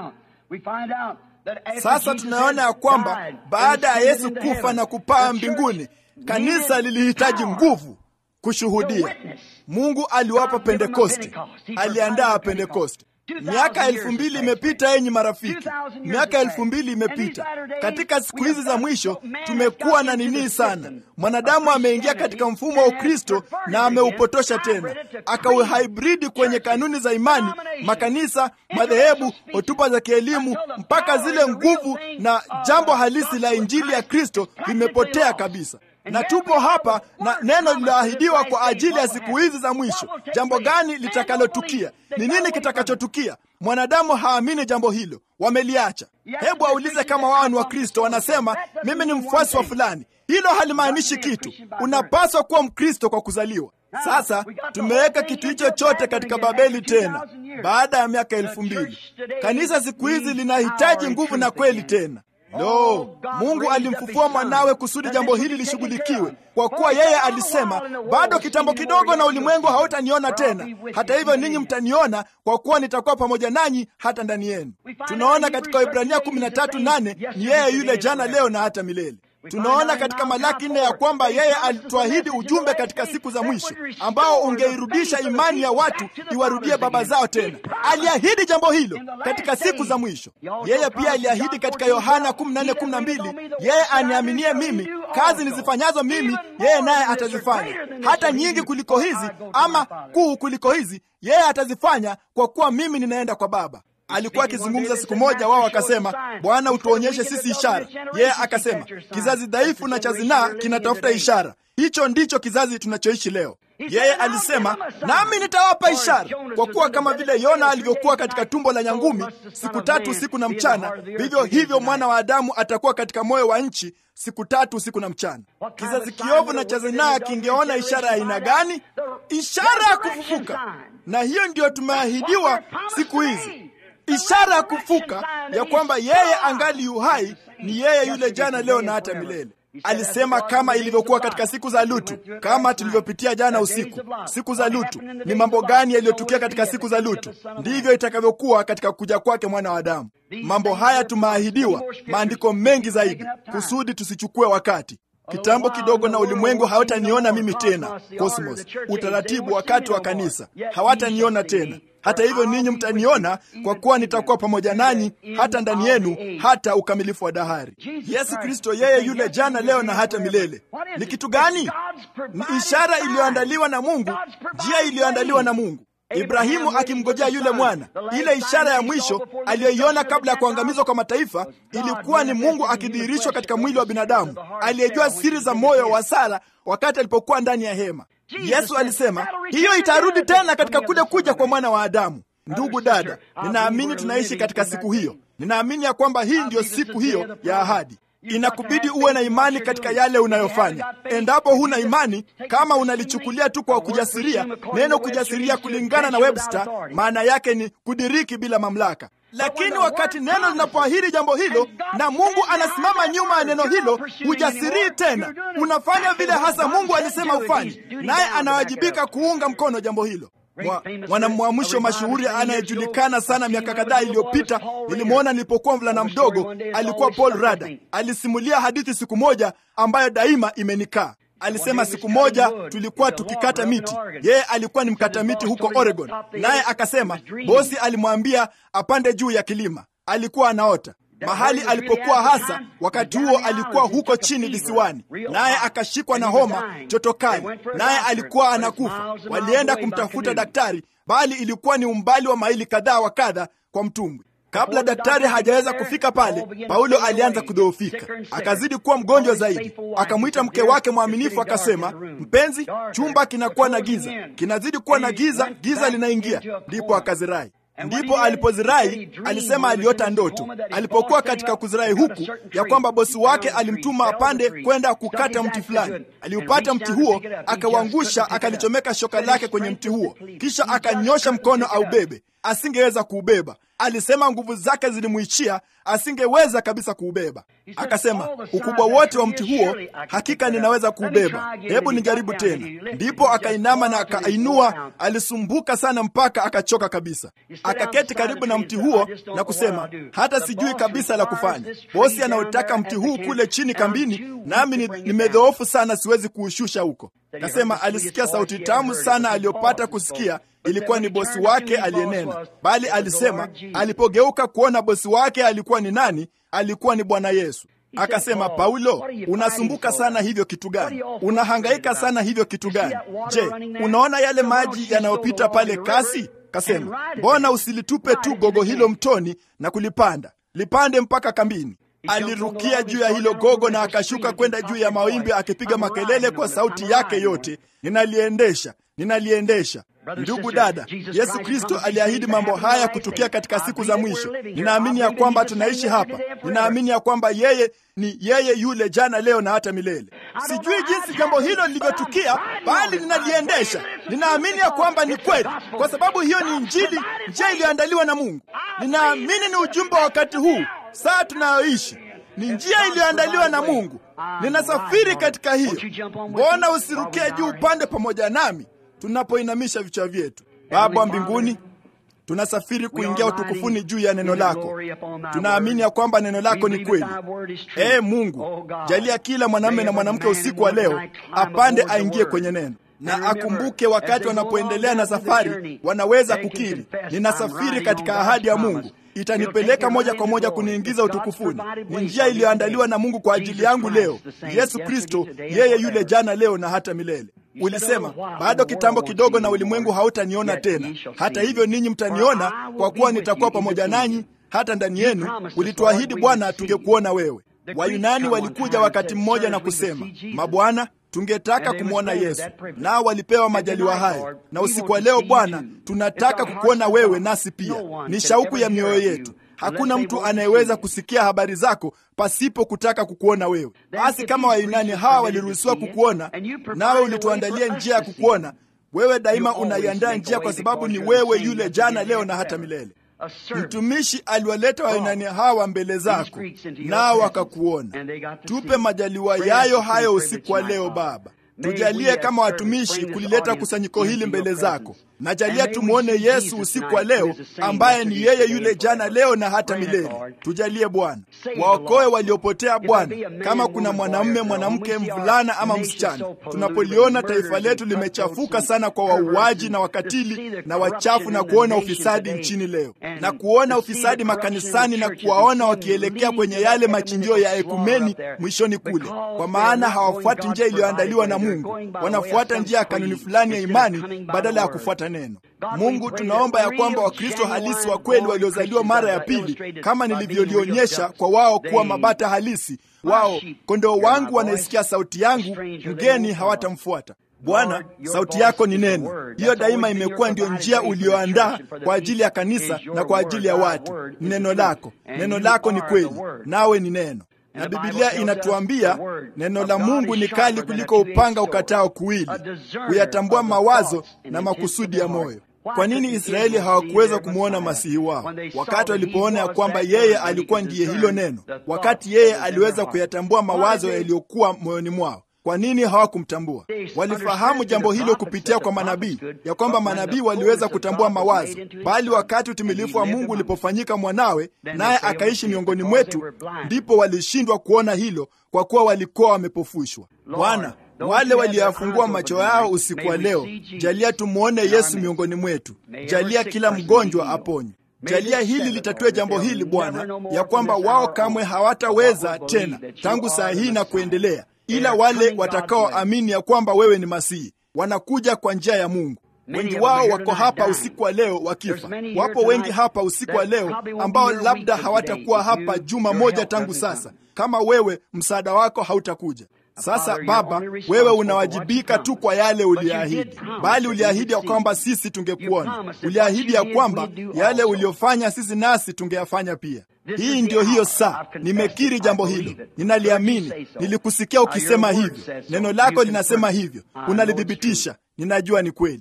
Sasa tunaona ya kwamba baada ya Yesu kufa na kupaa mbinguni, kanisa lilihitaji nguvu kushuhudia. Mungu aliwapa Pentekoste, aliandaa Pentekoste. Miaka elfu mbili imepita, yenyi marafiki, miaka elfu mbili imepita. Katika siku hizi za mwisho tumekuwa na nini sana. Mwanadamu ameingia katika mfumo wa Ukristo na ameupotosha tena, akauhibridi kwenye kanuni za imani, makanisa, madhehebu, hotuba za kielimu, mpaka zile nguvu na jambo halisi la injili ya Kristo vimepotea kabisa na tupo hapa na neno lililoahidiwa kwa ajili ya siku hizi za mwisho. Jambo gani litakalotukia? Ni nini kitakachotukia? Mwanadamu haamini jambo hilo, wameliacha. Hebu aulize kama wao ni Wakristo, wanasema mimi ni mfuasi wa fulani. Hilo halimaanishi kitu. Unapaswa kuwa Mkristo kwa kuzaliwa. Sasa tumeweka kitu hicho chote katika Babeli tena, baada ya miaka elfu mbili. Kanisa siku hizi linahitaji nguvu na kweli tena. Lo, Mungu alimfufua mwanawe kusudi jambo hili lishughulikiwe, kwa kuwa yeye alisema, bado kitambo kidogo na ulimwengu hautaniona tena, hata hivyo ninyi mtaniona, kwa kuwa nitakuwa pamoja nanyi hata ndani yenu. Tunaona katika Ibrania 13:8 ni yeye yule jana, leo na hata milele. Tunaona katika Malaki nne ya kwamba yeye alituahidi ujumbe katika siku za mwisho ambao ungeirudisha imani ya watu iwarudie baba zao tena. Aliahidi jambo hilo katika siku za mwisho. Yeye pia aliahidi katika Yohana 14:12, yeye aniaminie mimi, kazi nizifanyazo mimi, yeye naye atazifanya, hata nyingi kuliko hizi, ama kuu kuliko hizi, yeye atazifanya, kwa kuwa mimi ninaenda kwa Baba. Alikuwa akizungumza siku moja, wao akasema, Bwana, utuonyeshe sisi ishara. Yeye akasema, kizazi dhaifu na cha zinaa kinatafuta ishara. Hicho ndicho kizazi tunachoishi leo. Yeye alisema, nami nitawapa ishara, kwa kuwa kama vile Yona alivyokuwa katika tumbo la nyangumi siku tatu usiku na mchana, vivyo hivyo mwana wa Adamu atakuwa katika moyo wa nchi siku tatu usiku na mchana. Kizazi kiovu na cha zinaa kingeona ishara ya aina gani? Ishara ya kufufuka. Na hiyo ndiyo tumeahidiwa siku hizi ishara ya kufuka ya kwamba yeye angali yuhai, ni yeye yule jana, leo na hata milele. Alisema kama ilivyokuwa katika siku za Lutu, kama tulivyopitia jana usiku. Siku za Lutu ni mambo gani yaliyotukia katika siku za Lutu? Ndivyo itakavyokuwa katika kuja kwake mwana wa Adamu. Mambo haya tumaahidiwa, maandiko mengi zaidi, kusudi tusichukue wakati Kitambo kidogo na ulimwengu hawataniona mimi tena. Cosmos, utaratibu wakati wa kanisa, hawataniona tena. Hata hivyo ninyi mtaniona, kwa kuwa nitakuwa pamoja nanyi hata ndani yenu, hata ukamilifu wa dahari. Yesu Kristo, yeye yule jana, leo na hata milele. Ni kitu gani? Ni ishara iliyoandaliwa na Mungu, njia iliyoandaliwa na Mungu. Ibrahimu akimngojea yule mwana, ile ishara ya mwisho aliyoiona kabla ya kuangamizwa kwa mataifa ilikuwa ni Mungu akidhihirishwa katika mwili wa binadamu, aliyejua siri za moyo wa Sara wakati alipokuwa ndani ya hema. Yesu alisema hiyo itarudi tena katika kule kuja kwa mwana wa Adamu. Ndugu dada, ninaamini tunaishi katika siku hiyo. Ninaamini ya kwamba hii ndiyo siku hiyo ya ahadi. Inakubidi uwe na imani katika yale unayofanya. Endapo huna imani, kama unalichukulia tu kwa kujasiria, neno kujasiria kulingana na Webster maana yake ni kudiriki bila mamlaka. Lakini wakati neno linapoahidi jambo hilo na Mungu anasimama nyuma ya neno hilo, hujasirii tena, unafanya vile hasa Mungu alisema ufanye, naye anawajibika kuunga mkono jambo hilo. Mwanamwamsho mashuhuri anayejulikana sana miaka kadhaa iliyopita, nilimwona nilipokuwa mvulana mdogo, alikuwa Paul Rada. Alisimulia hadithi siku moja ambayo daima imenikaa. Alisema siku moja tulikuwa tukikata miti, yeye alikuwa ni mkata miti huko Oregon, naye akasema bosi alimwambia apande juu ya kilima. Alikuwa anaota mahali alipokuwa hasa wakati huo alikuwa huko chini visiwani, naye akashikwa na homa joto kali, naye alikuwa anakufa. Walienda kumtafuta daktari, bali ilikuwa ni umbali wa maili kadhaa wa kadha kwa mtumbwi. Kabla daktari hajaweza kufika pale, Paulo alianza kudhoofika, akazidi kuwa mgonjwa zaidi. Akamwita mke wake mwaminifu, akasema, mpenzi, chumba kinakuwa na giza, kinazidi kuwa na giza, giza linaingia. Ndipo akazirai Ndipo alipozirai alisema aliota ndoto alipokuwa katika kuzirai huku, ya kwamba bosi wake alimtuma apande kwenda kukata mti fulani. Aliupata mti huo, akauangusha, akalichomeka shoka lake kwenye mti huo, kisha akanyosha mkono aubebe. Asingeweza kuubeba. Alisema nguvu zake zilimwishia, asingeweza kabisa kuubeba. Akasema, ukubwa wote wa mti huo hakika ninaweza kuubeba, hebu nijaribu tena. Ndipo akainama na akainua, alisumbuka sana mpaka akachoka kabisa. Akaketi karibu na mti huo na kusema, hata sijui kabisa la kufanya. Bosi anaotaka mti huu kule chini kambini, nami ni- nimedhoofu sana, siwezi kuushusha huko. Kasema alisikia sauti tamu sana aliyopata kusikia ilikuwa ni bosi wake aliyenena, bali alisema alipogeuka kuona bosi wake alikuwa ni nani, alikuwa ni Bwana Yesu. Akasema, Paulo, unasumbuka sana hivyo kitu gani? Unahangaika sana hivyo kitu gani? Je, unaona yale maji yanayopita pale kasi? Kasema, mbona usilitupe tu gogo hilo mtoni na kulipanda, lipande mpaka kambini. Alirukia juu ya hilo gogo na akashuka kwenda juu ya mawimbi akipiga makelele kwa sauti yake yote, ninaliendesha, ninaliendesha. Ndugu dada, Yesu Kristo aliahidi mambo haya kutukia katika siku za mwisho. Ninaamini ya kwamba tunaishi hapa. Ninaamini ya kwamba yeye ni yeye yule jana, leo na hata milele. Sijui jinsi jambo hilo lilivyotukia, bali ninaliendesha. Ninaamini ya kwamba ni kweli, kwa sababu hiyo ni Injili, njia iliyoandaliwa na Mungu. Ninaamini ni ujumbe wa wakati huu, saa tunayoishi ni njia iliyoandaliwa na Mungu. Ninasafiri katika hiyo. Mbona usirukie juu upande pamoja nami tunapoinamisha vichwa vyetu? Baba wa mbinguni, tunasafiri kuingia utukufuni juu ya neno lako. Tunaamini ya kwamba neno lako ni kweli. Ee Mungu, jalia kila mwanamume na mwanamke usiku wa leo apande aingie kwenye neno na akumbuke wakati wanapoendelea na safari, wanaweza kukiri, ninasafiri katika ahadi ya Mungu itanipeleka moja kwa moja kuniingiza utukufuni. Ni njia iliyoandaliwa na Mungu kwa ajili yangu leo. Yesu Kristo, yeye yule jana, leo na hata milele. Ulisema bado kitambo kidogo na ulimwengu hautaniona tena, hata hivyo ninyi mtaniona, kwa kuwa nitakuwa pamoja nanyi hata ndani yenu. Ulituahidi Bwana, tungekuona wewe. Wayunani walikuja wakati mmoja na kusema, mabwana tungetaka kumwona Yesu, nao walipewa majaliwa hayo. Na usiku wa leo Bwana, tunataka kukuona wewe, nasi pia ni shauku ya mioyo yetu. Hakuna mtu anayeweza kusikia habari zako pasipo kutaka kukuona wewe. Basi kama Wayunani hawa waliruhusiwa kukuona, nawe ulituandalia njia ya kukuona wewe, daima unaiandaa njia, kwa sababu ni wewe yule jana, leo na hata milele. Mtumishi aliwaleta Wayunani hawa mbele zako, nao wakakuona. Tupe majaliwa yayo hayo usiku wa leo Baba. Tujalie kama watumishi kulileta kusanyiko hili mbele zako, na jalia tumwone Yesu usiku wa leo, ambaye ni yeye yule jana, leo na hata milele. Tujalie Bwana, waokoe waliopotea Bwana. Kama kuna mwanamume, mwanamke, mvulana ama msichana, tunapoliona taifa letu limechafuka sana kwa wauaji na wakatili na wachafu, na kuona ufisadi nchini leo, na kuona ufisadi makanisani, na kuwaona wakielekea kwenye yale machinjio ya ekumeni mwishoni kule, kwa maana hawafuati njia iliyoandaliwa na Mungu, wanafuata njia ya kanuni fulani ya imani badala ya kufuata neno. Mungu, tunaomba ya kwamba Wakristo halisi wa kweli waliozaliwa mara ya pili, kama nilivyolionyesha kwa wao kuwa mabata halisi, wao kondoo wangu wanaisikia sauti yangu, mgeni hawatamfuata. Bwana, sauti yako ni neno. Hiyo daima imekuwa ndiyo njia ulioandaa kwa ajili ya kanisa na kwa ajili ya watu. Ni neno lako, neno lako ni kweli, nawe ni neno na Biblia inatuambia neno la Mungu ni kali kuliko upanga ukatao kuwili, kuyatambua mawazo na makusudi ya moyo. Kwa nini Israeli hawakuweza kumwona masihi wao wakati walipoona ya kwamba yeye alikuwa ndiye hilo neno, wakati yeye aliweza kuyatambua mawazo yaliyokuwa moyoni mwao? Kwa nini hawakumtambua? Walifahamu jambo hilo kupitia kwa manabii, ya kwamba manabii waliweza kutambua mawazo, bali wakati utimilifu wa Mungu ulipofanyika mwanawe, naye akaishi miongoni mwetu, ndipo walishindwa kuona hilo, kwa kuwa walikuwa wamepofushwa. Bwana, wale walioyafungua macho yao usiku wa leo, jalia tumwone Yesu miongoni mwetu, jalia kila mgonjwa aponywe. Jalia hili litatue jambo hili Bwana, ya kwamba wao kamwe hawataweza tena tangu saa hii na kuendelea ila wale watakaoamini ya kwamba wewe ni Masihi wanakuja kwa njia ya Mungu. Wengi wao wako hapa usiku wa leo wakifa. Wapo wengi hapa usiku wa leo ambao labda hawatakuwa hapa juma moja tangu sasa, kama wewe msaada wako hautakuja. Sasa Baba, wewe unawajibika tu kwa yale uliahidi, bali uliahidi ya kwamba sisi tungekuona. Uliahidi ya kwamba yale uliofanya sisi nasi tungeyafanya pia. Hii ndiyo hiyo saa. Nimekiri jambo hilo, ninaliamini. Nilikusikia ukisema hivyo, neno lako linasema hivyo, unalithibitisha. Ninajua ni kweli.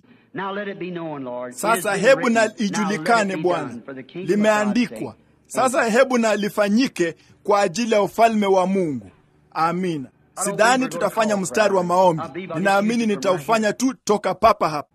Sasa hebu na ijulikane Bwana, limeandikwa. Sasa hebu na lifanyike kwa ajili ya ufalme wa Mungu. Amina. Sidhani tutafanya mstari wa maombi, ninaamini nitaufanya tu toka papa hapa.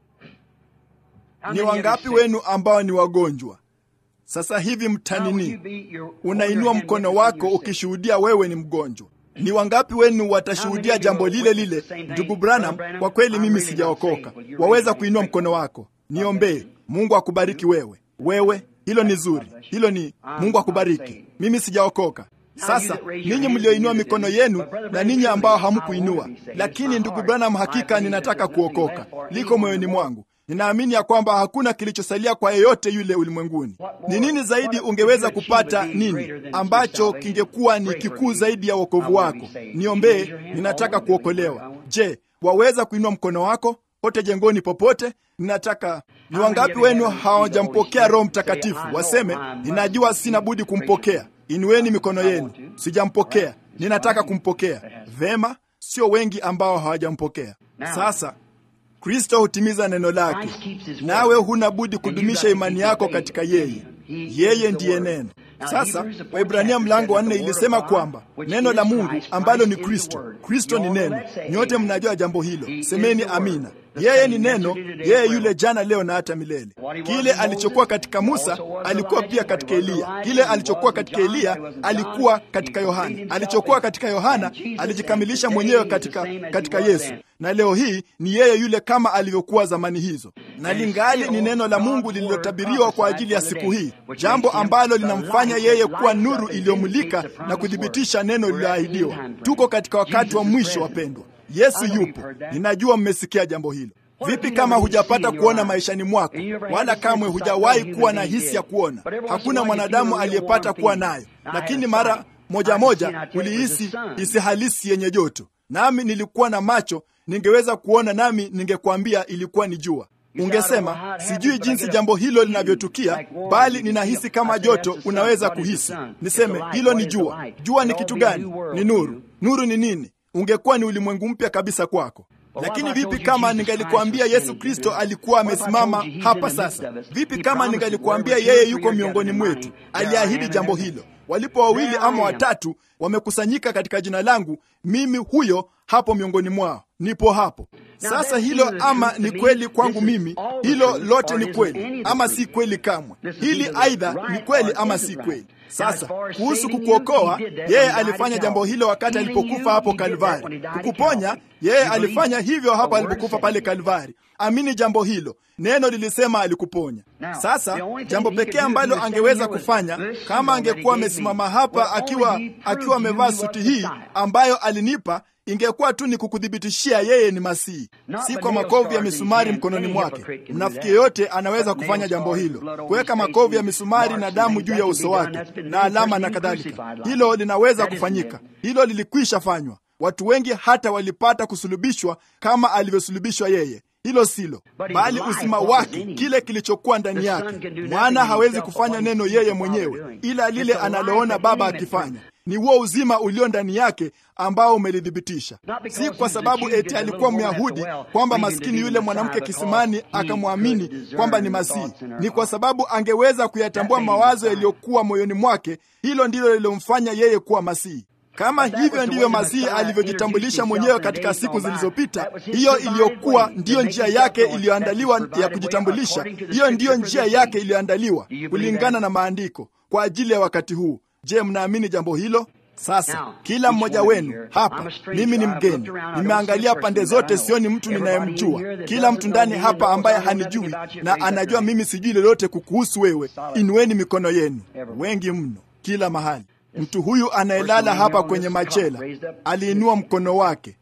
Ni wangapi wenu ambao ni wagonjwa sasa hivi mtanini? Unainua mkono wako ukishuhudia wewe ni mgonjwa. Ni wangapi wenu watashuhudia jambo lile lile? Ndugu Branham, kwa kweli mimi sijaokoka. Waweza kuinua mkono wako, niombee. Mungu akubariki wewe. Wewe, hilo ni zuri, hilo ni Mungu akubariki. Mimi sijaokoka. Sasa ninyi mlioinua mikono yenu na ninyi ambao hamkuinua, lakini ndugu Branham, hakika ninataka kuokoka, liko moyoni mwangu. Ninaamini ya kwamba hakuna kilichosalia kwa yeyote yule ulimwenguni. Ni nini zaidi ungeweza kupata nini ambacho kingekuwa ni kikuu zaidi ya wokovu wako? Niombee, ninataka kuokolewa. Je, waweza kuinua mkono wako pote jengoni popote? Ninataka. Ni wangapi wenu hawajampokea Roho Mtakatifu? Waseme, ninajua sina budi kumpokea. Inueni mikono yenu. Sijampokea, ninataka kumpokea. Vema, sio wengi ambao hawajampokea. Sasa Kristo hutimiza neno lake, nawe huna budi kudumisha imani yako katika yeye. Yeye ndiye neno. Sasa Waibrania mlango wa nne ilisema kwamba neno la Mungu ambalo ni Kristo, Kristo ni neno. Nyote mnajua jambo hilo, semeni amina. Yeye ni neno, yeye yule jana, leo na hata milele. Kile alichokuwa katika Musa alikuwa pia katika Eliya. Kile alichokuwa katika Eliya alikuwa katika Yohana. Alichokuwa katika Yohana alijikamilisha mwenyewe katika, katika Yesu, na leo hii ni yeye yule kama alivyokuwa zamani hizo, na lingali ni neno la Mungu lililotabiriwa kwa ajili ya siku hii, jambo ambalo linamfanya yeye kuwa nuru iliyomulika na kuthibitisha neno lililoahidiwa. Tuko katika wakati wa mwisho, wapendwa. Yesu yupo. Ninajua mmesikia jambo hilo. Vipi kama hujapata kuona maishani mwako, wala kamwe hujawahi kuwa na hisi ya kuona? Hakuna mwanadamu aliyepata kuwa nayo, lakini mara moja moja ulihisi hisi halisi yenye joto. Nami nilikuwa na macho, ningeweza kuona, nami ningekwambia ilikuwa ni jua. Ungesema sijui jinsi jambo hilo linavyotukia, bali ninahisi kama joto. Unaweza kuhisi. Niseme hilo ni jua. Jua ni kitu gani? Ni nuru. Nuru ni nini? Ungekuwa ni ulimwengu mpya kabisa kwako. Lakini vipi kama ningalikuambia Yesu Kristo alikuwa amesimama hapa sasa? Vipi kama ningalikuambia yeye yuko miongoni mwetu? Aliahidi jambo hilo. Walipo wawili ama watatu wamekusanyika katika jina langu, mimi huyo hapo miongoni mwao, nipo hapo. Sasa hilo ama ni kweli kwangu mimi, hilo lote ni kweli ama si kweli kamwe. Hili aidha ni kweli ama si kweli. Sasa kuhusu kukuokoa, yeye alifanya jambo hilo wakati alipokufa hapo Kalvari. Kukuponya, yeye alifanya hivyo hapo alipokufa pale Kalvari. Amini jambo hilo, neno lilisema alikuponya. Sasa jambo pekee ambalo angeweza kufanya kama angekuwa amesimama hapa akiwa akiwa amevaa suti hii ambayo alinipa ingekuwa tu ni kukuthibitishia yeye ni Masihi, si kwa makovu ya misumari mkononi mwake. Mnafiki yeyote anaweza kufanya jambo hilo, kuweka makovu ya misumari na damu juu ya uso wake na alama na kadhalika. Hilo linaweza kufanyika, hilo lilikwisha fanywa. Watu wengi hata walipata kusulubishwa kama alivyosulubishwa yeye. Hilo silo, bali uzima wake, kile kilichokuwa ndani yake. Mwana hawezi kufanya neno yeye mwenyewe, ila lile analoona Baba akifanya ni huo uzima ulio ndani yake ambao umelithibitisha. Si kwa sababu eti alikuwa Myahudi kwamba maskini yule mwanamke kisimani akamwamini kwamba ni Masihi. Ni kwa sababu angeweza kuyatambua mawazo yaliyokuwa moyoni mwake. Hilo ndilo lilomfanya yeye kuwa Masihi. Kama hivyo ndivyo Masihi alivyojitambulisha mwenyewe katika siku zilizopita, hiyo iliyokuwa ndiyo njia yake iliyoandaliwa ya kujitambulisha. Hiyo ndiyo njia yake iliyoandaliwa kulingana na maandiko kwa ajili ya wakati huu. Je, mnaamini jambo hilo? Sasa kila mmoja wenu hapa, mimi ni mgeni, nimeangalia pande zote, sioni mtu ninayemjua. Kila mtu ndani hapa ambaye hanijui na anajua mimi sijui lolote kukuhusu wewe, inueni mikono yenu. Wengi mno, kila mahali. Mtu huyu anayelala hapa kwenye machela aliinua mkono wake.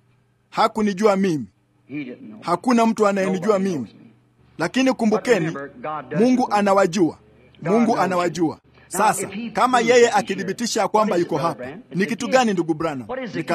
Hakunijua mimi, hakuna mtu anayenijua mimi, lakini kumbukeni, Mungu anawajua. Mungu anawajua. Sasa kama yeye akithibitisha ya kwamba yuko hapa, ni kitu gani ndugu Branham? Ni karama.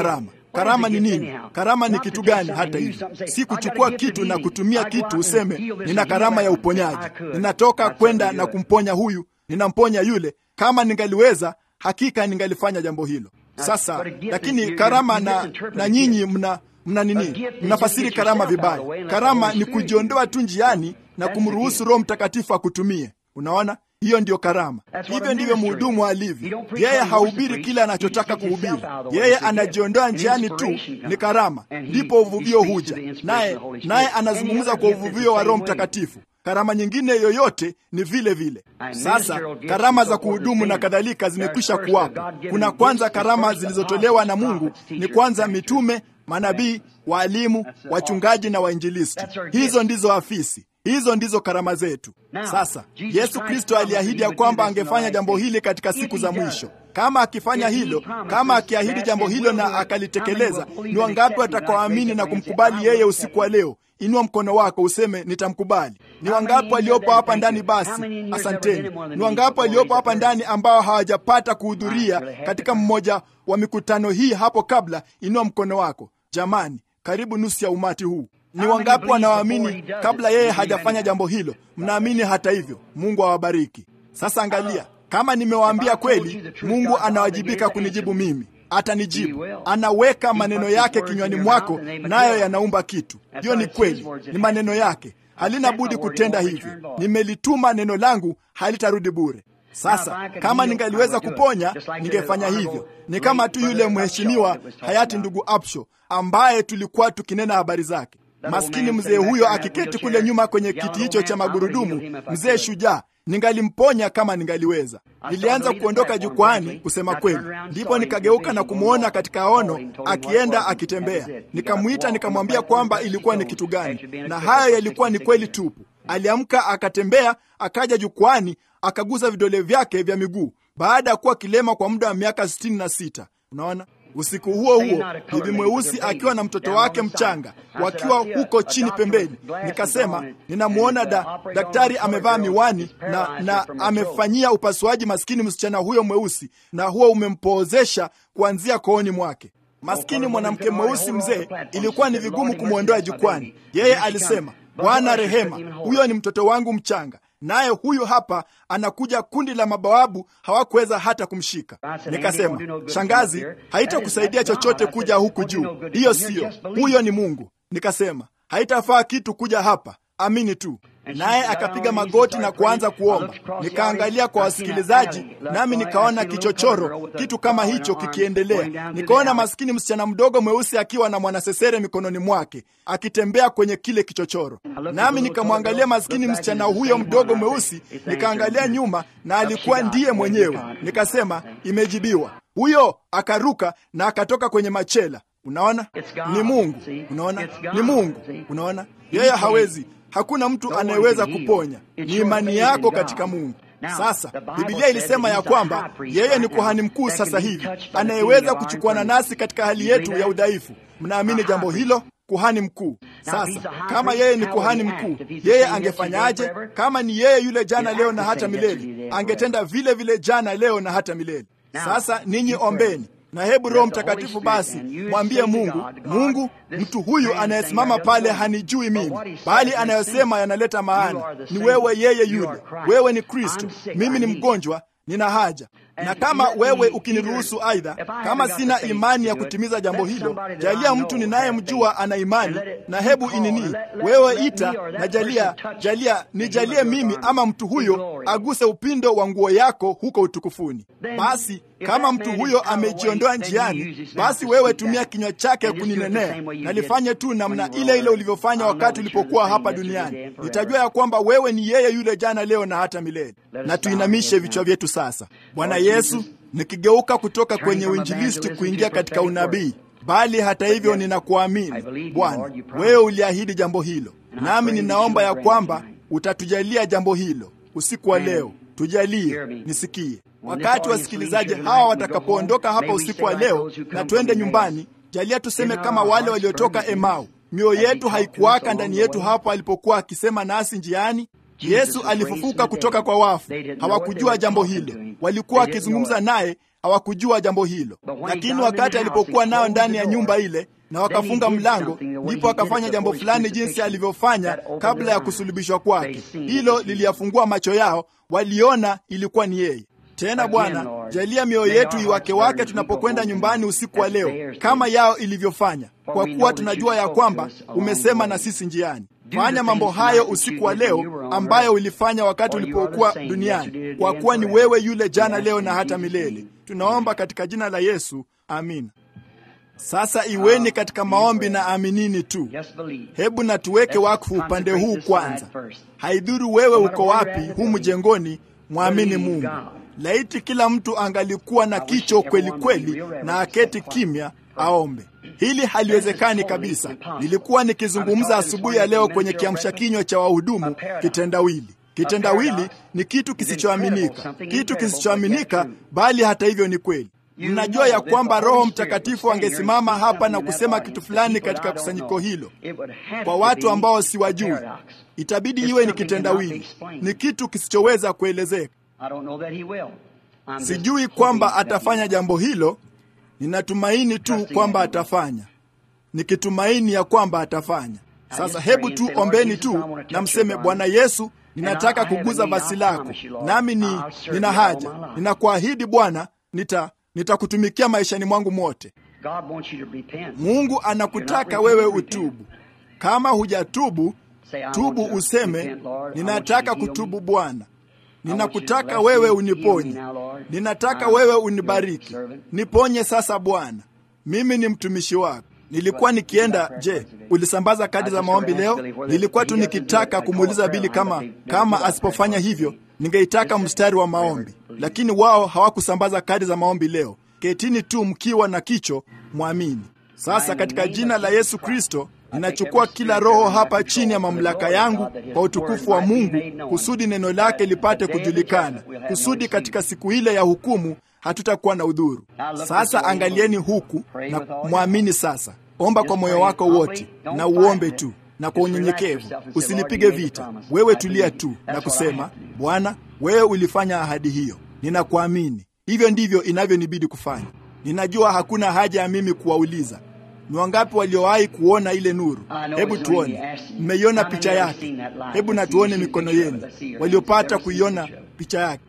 Karama ni nini? Karama ni kitu gani? Hata hivyo, si kuchukua kitu na kutumia kitu useme nina karama ya uponyaji, ninatoka kwenda na kumponya huyu, ninamponya yule. Kama ningaliweza, hakika ningalifanya jambo hilo. Sasa lakini karama na, na nyinyi mna mna nini? Mnafasiri karama vibaya. Karama ni kujiondoa tu njiani na kumruhusu Roho Mtakatifu akutumie. Unaona, hiyo ndiyo karama. Hivyo ndivyo mhudumu alivyo. Yeye hahubiri kile anachotaka kuhubiri, yeye anajiondoa njiani tu, ni karama. Ndipo uvuvio huja, naye naye anazungumza kwa uvuvio wa Roho Mtakatifu. Karama nyingine yoyote ni vile vile. Sasa karama za kuhudumu na kadhalika zimekwisha kuwapo. Kuna kwanza karama zilizotolewa na Mungu, ni kwanza mitume, manabii, waalimu, wachungaji na wainjilisti. Hizo ndizo afisi hizo ndizo karama zetu. Sasa Yesu Kristo aliahidi ya kwamba angefanya jambo hili katika siku za mwisho. Kama akifanya hilo, kama akiahidi jambo hilo na akalitekeleza, ni wangapi watakaoamini na kumkubali yeye usiku wa leo? Inua mkono wako useme nitamkubali. Ni wangapi waliopo hapa ndani? Basi asanteni. Ni wangapi waliopo hapa ndani ambao hawajapata kuhudhuria katika mmoja wa mikutano hii hapo kabla? Inua mkono wako. Jamani, karibu nusu ya umati huu ni wangapi wanaoamini kabla yeye hajafanya jambo hilo? Mnaamini hata hivyo. Mungu awabariki. Sasa angalia, kama nimewaambia kweli, Mungu anawajibika kunijibu mimi. Atanijibu, anaweka maneno yake kinywani mwako, nayo yanaumba kitu. Hiyo ni kweli, ni maneno yake, halina budi kutenda hivyo. Nimelituma neno langu, halitarudi bure. Sasa kama ningaliweza kuponya, ningefanya hivyo. Ni kama tu yule mheshimiwa hayati ndugu Apsho ambaye tulikuwa tukinena habari zake. Maskini mzee huyo akiketi kule nyuma kwenye kiti hicho cha magurudumu, mzee shujaa, ningalimponya kama ningaliweza. Nilianza kuondoka jukwani, kusema kweli, ndipo nikageuka na kumwona katika ono akienda akitembea. Nikamwita nikamwambia kwamba ilikuwa ni kitu gani, na hayo yalikuwa ni kweli tupu. Aliamka akatembea, akaja jukwani, akagusa vidole vyake vya miguu baada ya kuwa kilema kwa muda wa miaka sitini na sita. Unaona, usiku huo huo bibi mweusi akiwa na mtoto wake mchanga wakiwa huko chini pembeni, nikasema ninamwona da, daktari amevaa miwani na, na amefanyia upasuaji maskini msichana huyo mweusi, na huo umempoozesha kuanzia kooni mwake. Maskini mwanamke mweusi mzee, ilikuwa ni vigumu kumwondoa jukwani. Yeye alisema, Bwana rehema, huyo ni mtoto wangu mchanga naye huyu hapa anakuja. Kundi la mabawabu hawakuweza hata kumshika. Nikasema, shangazi, haitakusaidia chochote kuja huku juu, hiyo siyo, huyo ni Mungu. Nikasema haitafaa kitu kuja hapa, amini tu. Naye akapiga magoti na kuanza kuomba. Nikaangalia kwa wasikilizaji, nami nikaona kichochoro, kitu kama hicho kikiendelea. Nikaona maskini msichana mdogo mweusi akiwa na mwanasesere mikononi mwake akitembea kwenye kile kichochoro, nami nikamwangalia maskini msichana huyo mdogo mweusi, nikaangalia nyuma, na alikuwa ndiye mwenyewe. Nikasema imejibiwa. Huyo akaruka na akatoka kwenye machela. Unaona, ni Mungu. Unaona, ni Mungu. Unaona, yeye hawezi Hakuna mtu anayeweza kuponya, ni imani yako katika Mungu. Sasa Biblia ilisema ya kwamba yeye ni kuhani mkuu sasa hivi anayeweza kuchukuana nasi katika hali yetu ya udhaifu. Mnaamini jambo hilo? Kuhani mkuu. Sasa kama yeye ni kuhani mkuu, yeye angefanyaje? Kama ni yeye yule jana, leo na hata milele, angetenda vile vile jana, leo na hata milele. Sasa ninyi ombeni na hebu Roho Mtakatifu basi mwambie Mungu, Mungu, mtu huyu anayesimama pale hanijui mimi, bali anayosema yanaleta maana. Ni wewe, yeye yule. Wewe ni Kristo, mimi ni mgonjwa, nina haja na kama wewe ukiniruhusu, aidha kama sina imani ya kutimiza jambo hilo, jalia mtu ninayemjua ana imani, na hebu inini wewe ita na jalia, jalia nijalie mimi ama mtu huyo aguse upindo wa nguo yako huko utukufuni. Basi kama mtu huyo amejiondoa njiani, basi wewe tumia kinywa chake kuninenea, na lifanye tu namna ile ile ulivyofanya wakati ulipokuwa hapa duniani. Nitajua ya kwamba wewe ni yeye yule jana, leo na hata milele. Na tuinamishe vichwa vyetu sasa. Bwana Yesu, nikigeuka kutoka kwenye uinjilisti kuingia katika unabii, bali hata hivyo ninakuamini Bwana, wewe uliahidi jambo hilo, nami ninaomba ya kwamba utatujalia jambo hilo usiku wa leo. Tujalie nisikie wakati wasikilizaji hawa watakapoondoka hapa usiku wa leo na twende nyumbani. Jalia tuseme kama wale waliotoka Emau, mioyo yetu haikuwaka ndani yetu hapo alipokuwa akisema nasi njiani. Yesu alifufuka kutoka kwa wafu. Hawakujua jambo hilo, walikuwa wakizungumza naye, hawakujua jambo hilo. Lakini wakati alipokuwa nao ndani ya nyumba ile na wakafunga mlango, ndipo akafanya jambo fulani jinsi alivyofanya kabla ya kusulubishwa kwake. Hilo liliyafungua macho yao, waliona ilikuwa ni yeye. Tena Bwana, jalia mioyo yetu iwake wake tunapokwenda nyumbani usiku wa leo, kama yao ilivyofanya, kwa kuwa tunajua ya kwamba umesema na sisi njiani. Fanya mambo hayo usiku wa leo ambayo ulifanya wakati ulipokuwa duniani, kwa kuwa ni wewe yule jana, leo na hata milele. Tunaomba katika jina la Yesu, amina. Sasa iweni katika maombi na aminini tu. Hebu na tuweke wakfu upande huu kwanza. Haidhuru wewe uko wapi humu jengoni, mwamini Mungu. Laiti kila mtu angalikuwa na kicho kweli kweli na aketi kimya aombe. Hili haliwezekani kabisa. Nilikuwa nikizungumza asubuhi ya leo kwenye kiamsha kinywa cha wahudumu kitendawili. Kitendawili ni kitu kisichoaminika, kitu kisichoaminika, bali hata hivyo ni kweli. Mnajua ya kwamba Roho Mtakatifu angesimama hapa na kusema kitu fulani katika kusanyiko hilo kwa watu ambao siwajui, itabidi iwe ni kitendawili, ni kitu kisichoweza kuelezeka. Sijui kwamba atafanya jambo hilo, ninatumaini tu kwamba atafanya, nikitumaini ya kwamba atafanya. Sasa hebu tu ombeni tu na mseme, Bwana Yesu, ninataka kuguza basi lako, nami ni nina haja, ninakuahidi Bwana, nita nitakutumikia maishani mwangu mote. Mungu anakutaka wewe utubu. Kama hujatubu, tubu useme, ninataka kutubu Bwana. Ninakutaka wewe uniponye, ninataka wewe unibariki, niponye sasa Bwana, mimi ni mtumishi wako. Nilikuwa nikienda. Je, ulisambaza kadi za maombi leo? Nilikuwa tu nikitaka kumuuliza Bili kama kama asipofanya hivyo ningeitaka mstari wa maombi, lakini wao hawakusambaza kadi za maombi leo. Ketini tu mkiwa na kicho, mwamini. Sasa katika jina la Yesu Kristo ninachukua kila roho hapa chini ya mamlaka yangu kwa utukufu wa Mungu, kusudi neno lake lipate kujulikana, kusudi katika siku ile ya hukumu hatutakuwa na udhuru. Sasa angalieni huku na mwamini. Sasa omba kwa moyo wako wote na uombe tu na kwa unyenyekevu, usilipige vita. Wewe tulia tu na kusema, Bwana, wewe ulifanya ahadi hiyo, ninakuamini. Hivyo ndivyo inavyonibidi kufanya. Ninajua hakuna haja ya mimi kuwauliza ni wangapi waliowahi kuona ile nuru. Hebu tuone, mmeiona picha yake? Hebu na tuone mikono yenu waliopata kuiona picha yake.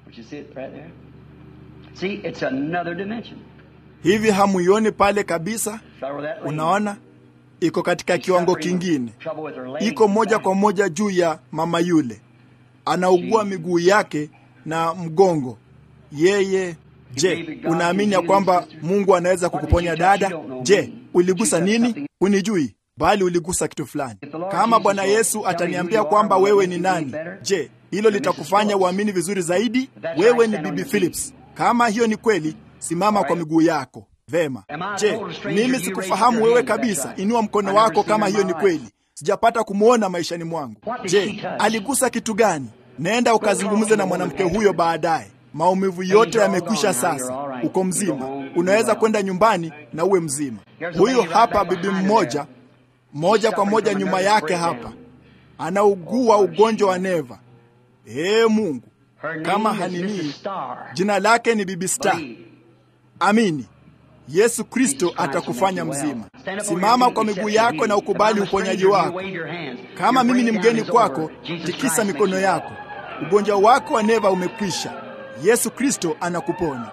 Hivi hamuioni pale kabisa? Unaona, iko katika kiwango kingine, iko moja kwa moja juu ya mama yule, anaugua miguu yake na mgongo. Yeye Je, unaamini ya kwamba Mungu anaweza kukuponya dada? Je, uligusa nini? Unijui, bali uligusa kitu fulani. Kama Bwana Yesu ataniambia kwamba wewe ni nani, je, hilo litakufanya uamini vizuri zaidi? Wewe ni Bibi Phillips. Kama hiyo ni kweli, simama kwa miguu yako. Vema. Je, mimi sikufahamu wewe kabisa? Inua mkono wako kama hiyo ni kweli. Sijapata kumwona maishani mwangu. Je, aligusa kitu gani? Nenda ukazungumze na mwanamke huyo baadaye. Maumivu yote yamekwisha sasa, uko mzima, unaweza kwenda nyumbani na uwe mzima. Huyu hapa bibi mmoja moja kwa moja nyuma yake hapa anaugua ugonjwa wa neva. Ee Mungu, kama hanini, jina lake ni Bibi Star. Amini, Yesu Kristo atakufanya mzima. Simama kwa miguu yako na ukubali uponyaji wako. Kama mimi ni mgeni kwako, tikisa mikono yako. Ugonjwa wako wa neva umekwisha. Yesu Kristo anakuponya.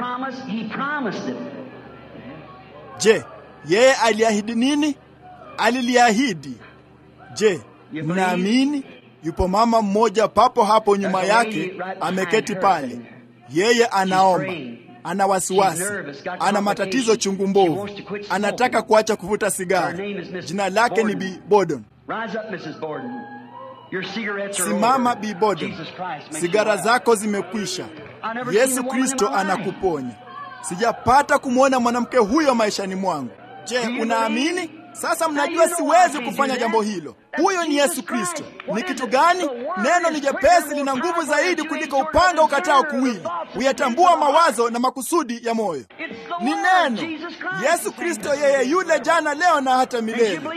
Je, yeye aliahidi nini? Aliliahidi. Je, mnaamini? Yupo mama mmoja papo hapo nyuma yake, ameketi pale. Yeye anaomba, ana wasiwasi, ana matatizo chungu mbovu, anataka kuacha kuvuta sigara. Jina lake ni Bi Borden. Simama Bi Borden, sigara zako zimekwisha. Yesu Kristo anakuponya. Sijapata kumwona mwanamke huyo maishani mwangu. Je, unaamini? Sasa mnajua siwezi kufanya jambo hilo. Huyo ni Yesu Kristo. Ni kitu gani? Neno ni jepesi, lina nguvu zaidi kuliko upanga ukatao kuwili, huyatambua mawazo na makusudi ya moyo. Ni neno Yesu Kristo, yeye yule jana, leo na hata milele.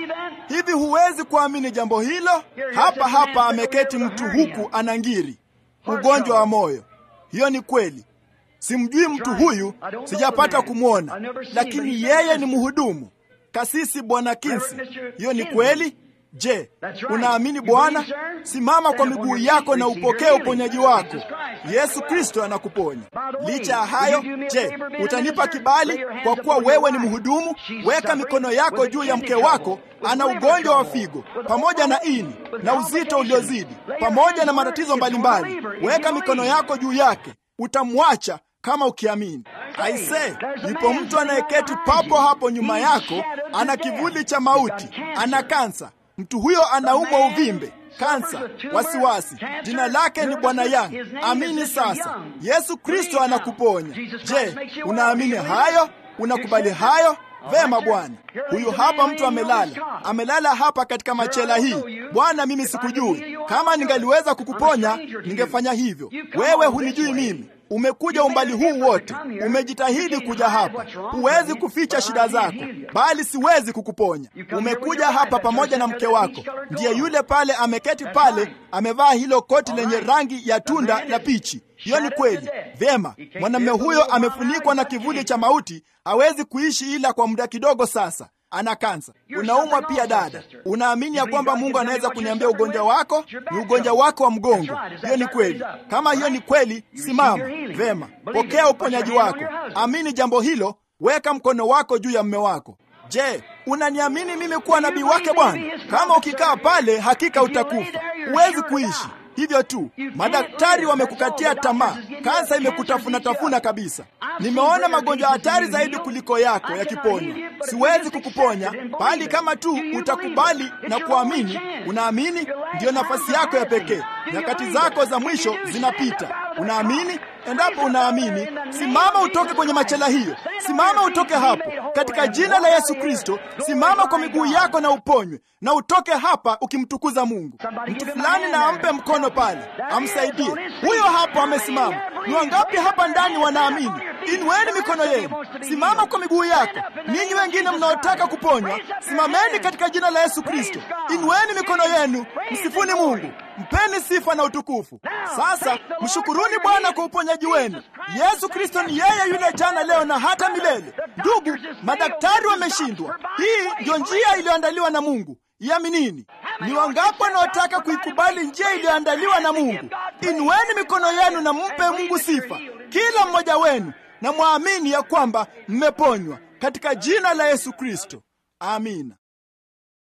Hivi huwezi kuamini jambo hilo? Hapa hapa ameketi mtu huku anangiri ugonjwa wa moyo. Hiyo ni kweli. Simjui mtu huyu, sijapata kumwona, lakini yeye ni mhudumu kasisi Bwana Kinsi. Hiyo ni kweli. Je, unaamini Bwana? Simama kwa miguu yako na upokee uponyaji wako. Yesu Kristo anakuponya. Licha ya hayo, je, utanipa kibali kwa kuwa wewe ni mhudumu? Weka mikono yako juu ya mke wako, ana ugonjwa wa figo pamoja na ini na uzito uliozidi pamoja na matatizo mbalimbali. Weka mikono yako juu yake, utamwacha kama ukiamini. Aise, yupo mtu anayeketi papo hapo nyuma yako, ana kivuli cha mauti, ana kansa. Mtu huyo anaumwa uvimbe, kansa, wasiwasi. Jina lake ni Bwana Yang. Amini sasa, Yesu Kristo anakuponya. Je, unaamini hayo? Unakubali hayo? Vema Bwana. Huyu hapa mtu amelala, amelala hapa katika machela hii. Bwana, mimi sikujui. Kama ningaliweza kukuponya, ningefanya hivyo. Wewe hunijui mimi. Umekuja umbali huu wote, umejitahidi kuja hapa. Huwezi kuficha shida zako, bali siwezi kukuponya. Umekuja hapa pamoja na mke wako, ndiye yule pale ameketi pale, amevaa hilo koti lenye rangi ya tunda la pichi. Hiyo ni kweli. Vyema, mwanamume huyo amefunikwa na kivuli cha mauti, hawezi kuishi ila kwa muda kidogo sasa ana kansa. Unaumwa pia dada. Unaamini ya kwamba Mungu anaweza kuniambia ugonjwa wako ni ugonjwa wako wa mgongo? Hiyo ni kweli. Kama hiyo ni kweli, simama. Vema, pokea uponyaji wako. Amini jambo hilo, weka mkono wako juu ya mme wako. Je, unaniamini mimi kuwa nabii wake Bwana? Kama ukikaa pale, hakika utakufa, huwezi kuishi hivyo tu. Madaktari wamekukatia tamaa, kansa imekutafuna tafuna kabisa. Nimeona magonjwa hatari zaidi kuliko yako yakiponywa. Siwezi kukuponya, bali kama tu utakubali na kuamini. Unaamini, ndiyo nafasi yako ya pekee. Nyakati zako za mwisho zinapita. Unaamini? Endapo unaamini, simama utoke kwenye machela hiyo, simama utoke hapo katika jina la Yesu Kristo. Simama kwa miguu yako na uponywe, na utoke hapa ukimtukuza Mungu. Mtu fulani na ampe mkono pale, amsaidie. Huyo hapo amesimama. Ni wangapi hapa ndani wanaamini? Inueni mikono yenu, simama kwa miguu yako. Ninyi wengine mnaotaka kuponywa, simameni katika jina la Yesu Kristo. Inueni mikono yenu, msifuni Mungu, mpeni sifa na utukufu. Sasa mshukuruni Bwana kwa uponyaji wenu. Yesu Kristo ni yeye yule jana, leo na hata milele. Ndugu, madaktari wameshindwa. Hii ndio njia iliyoandaliwa na Mungu. Iaminini. Ni wangapi wanaotaka kuikubali njia iliyoandaliwa na Mungu? Inueni mikono yenu na mpe Mungu sifa, kila mmoja wenu, na mwamini ya kwamba mmeponywa katika jina la Yesu Kristo. Amina.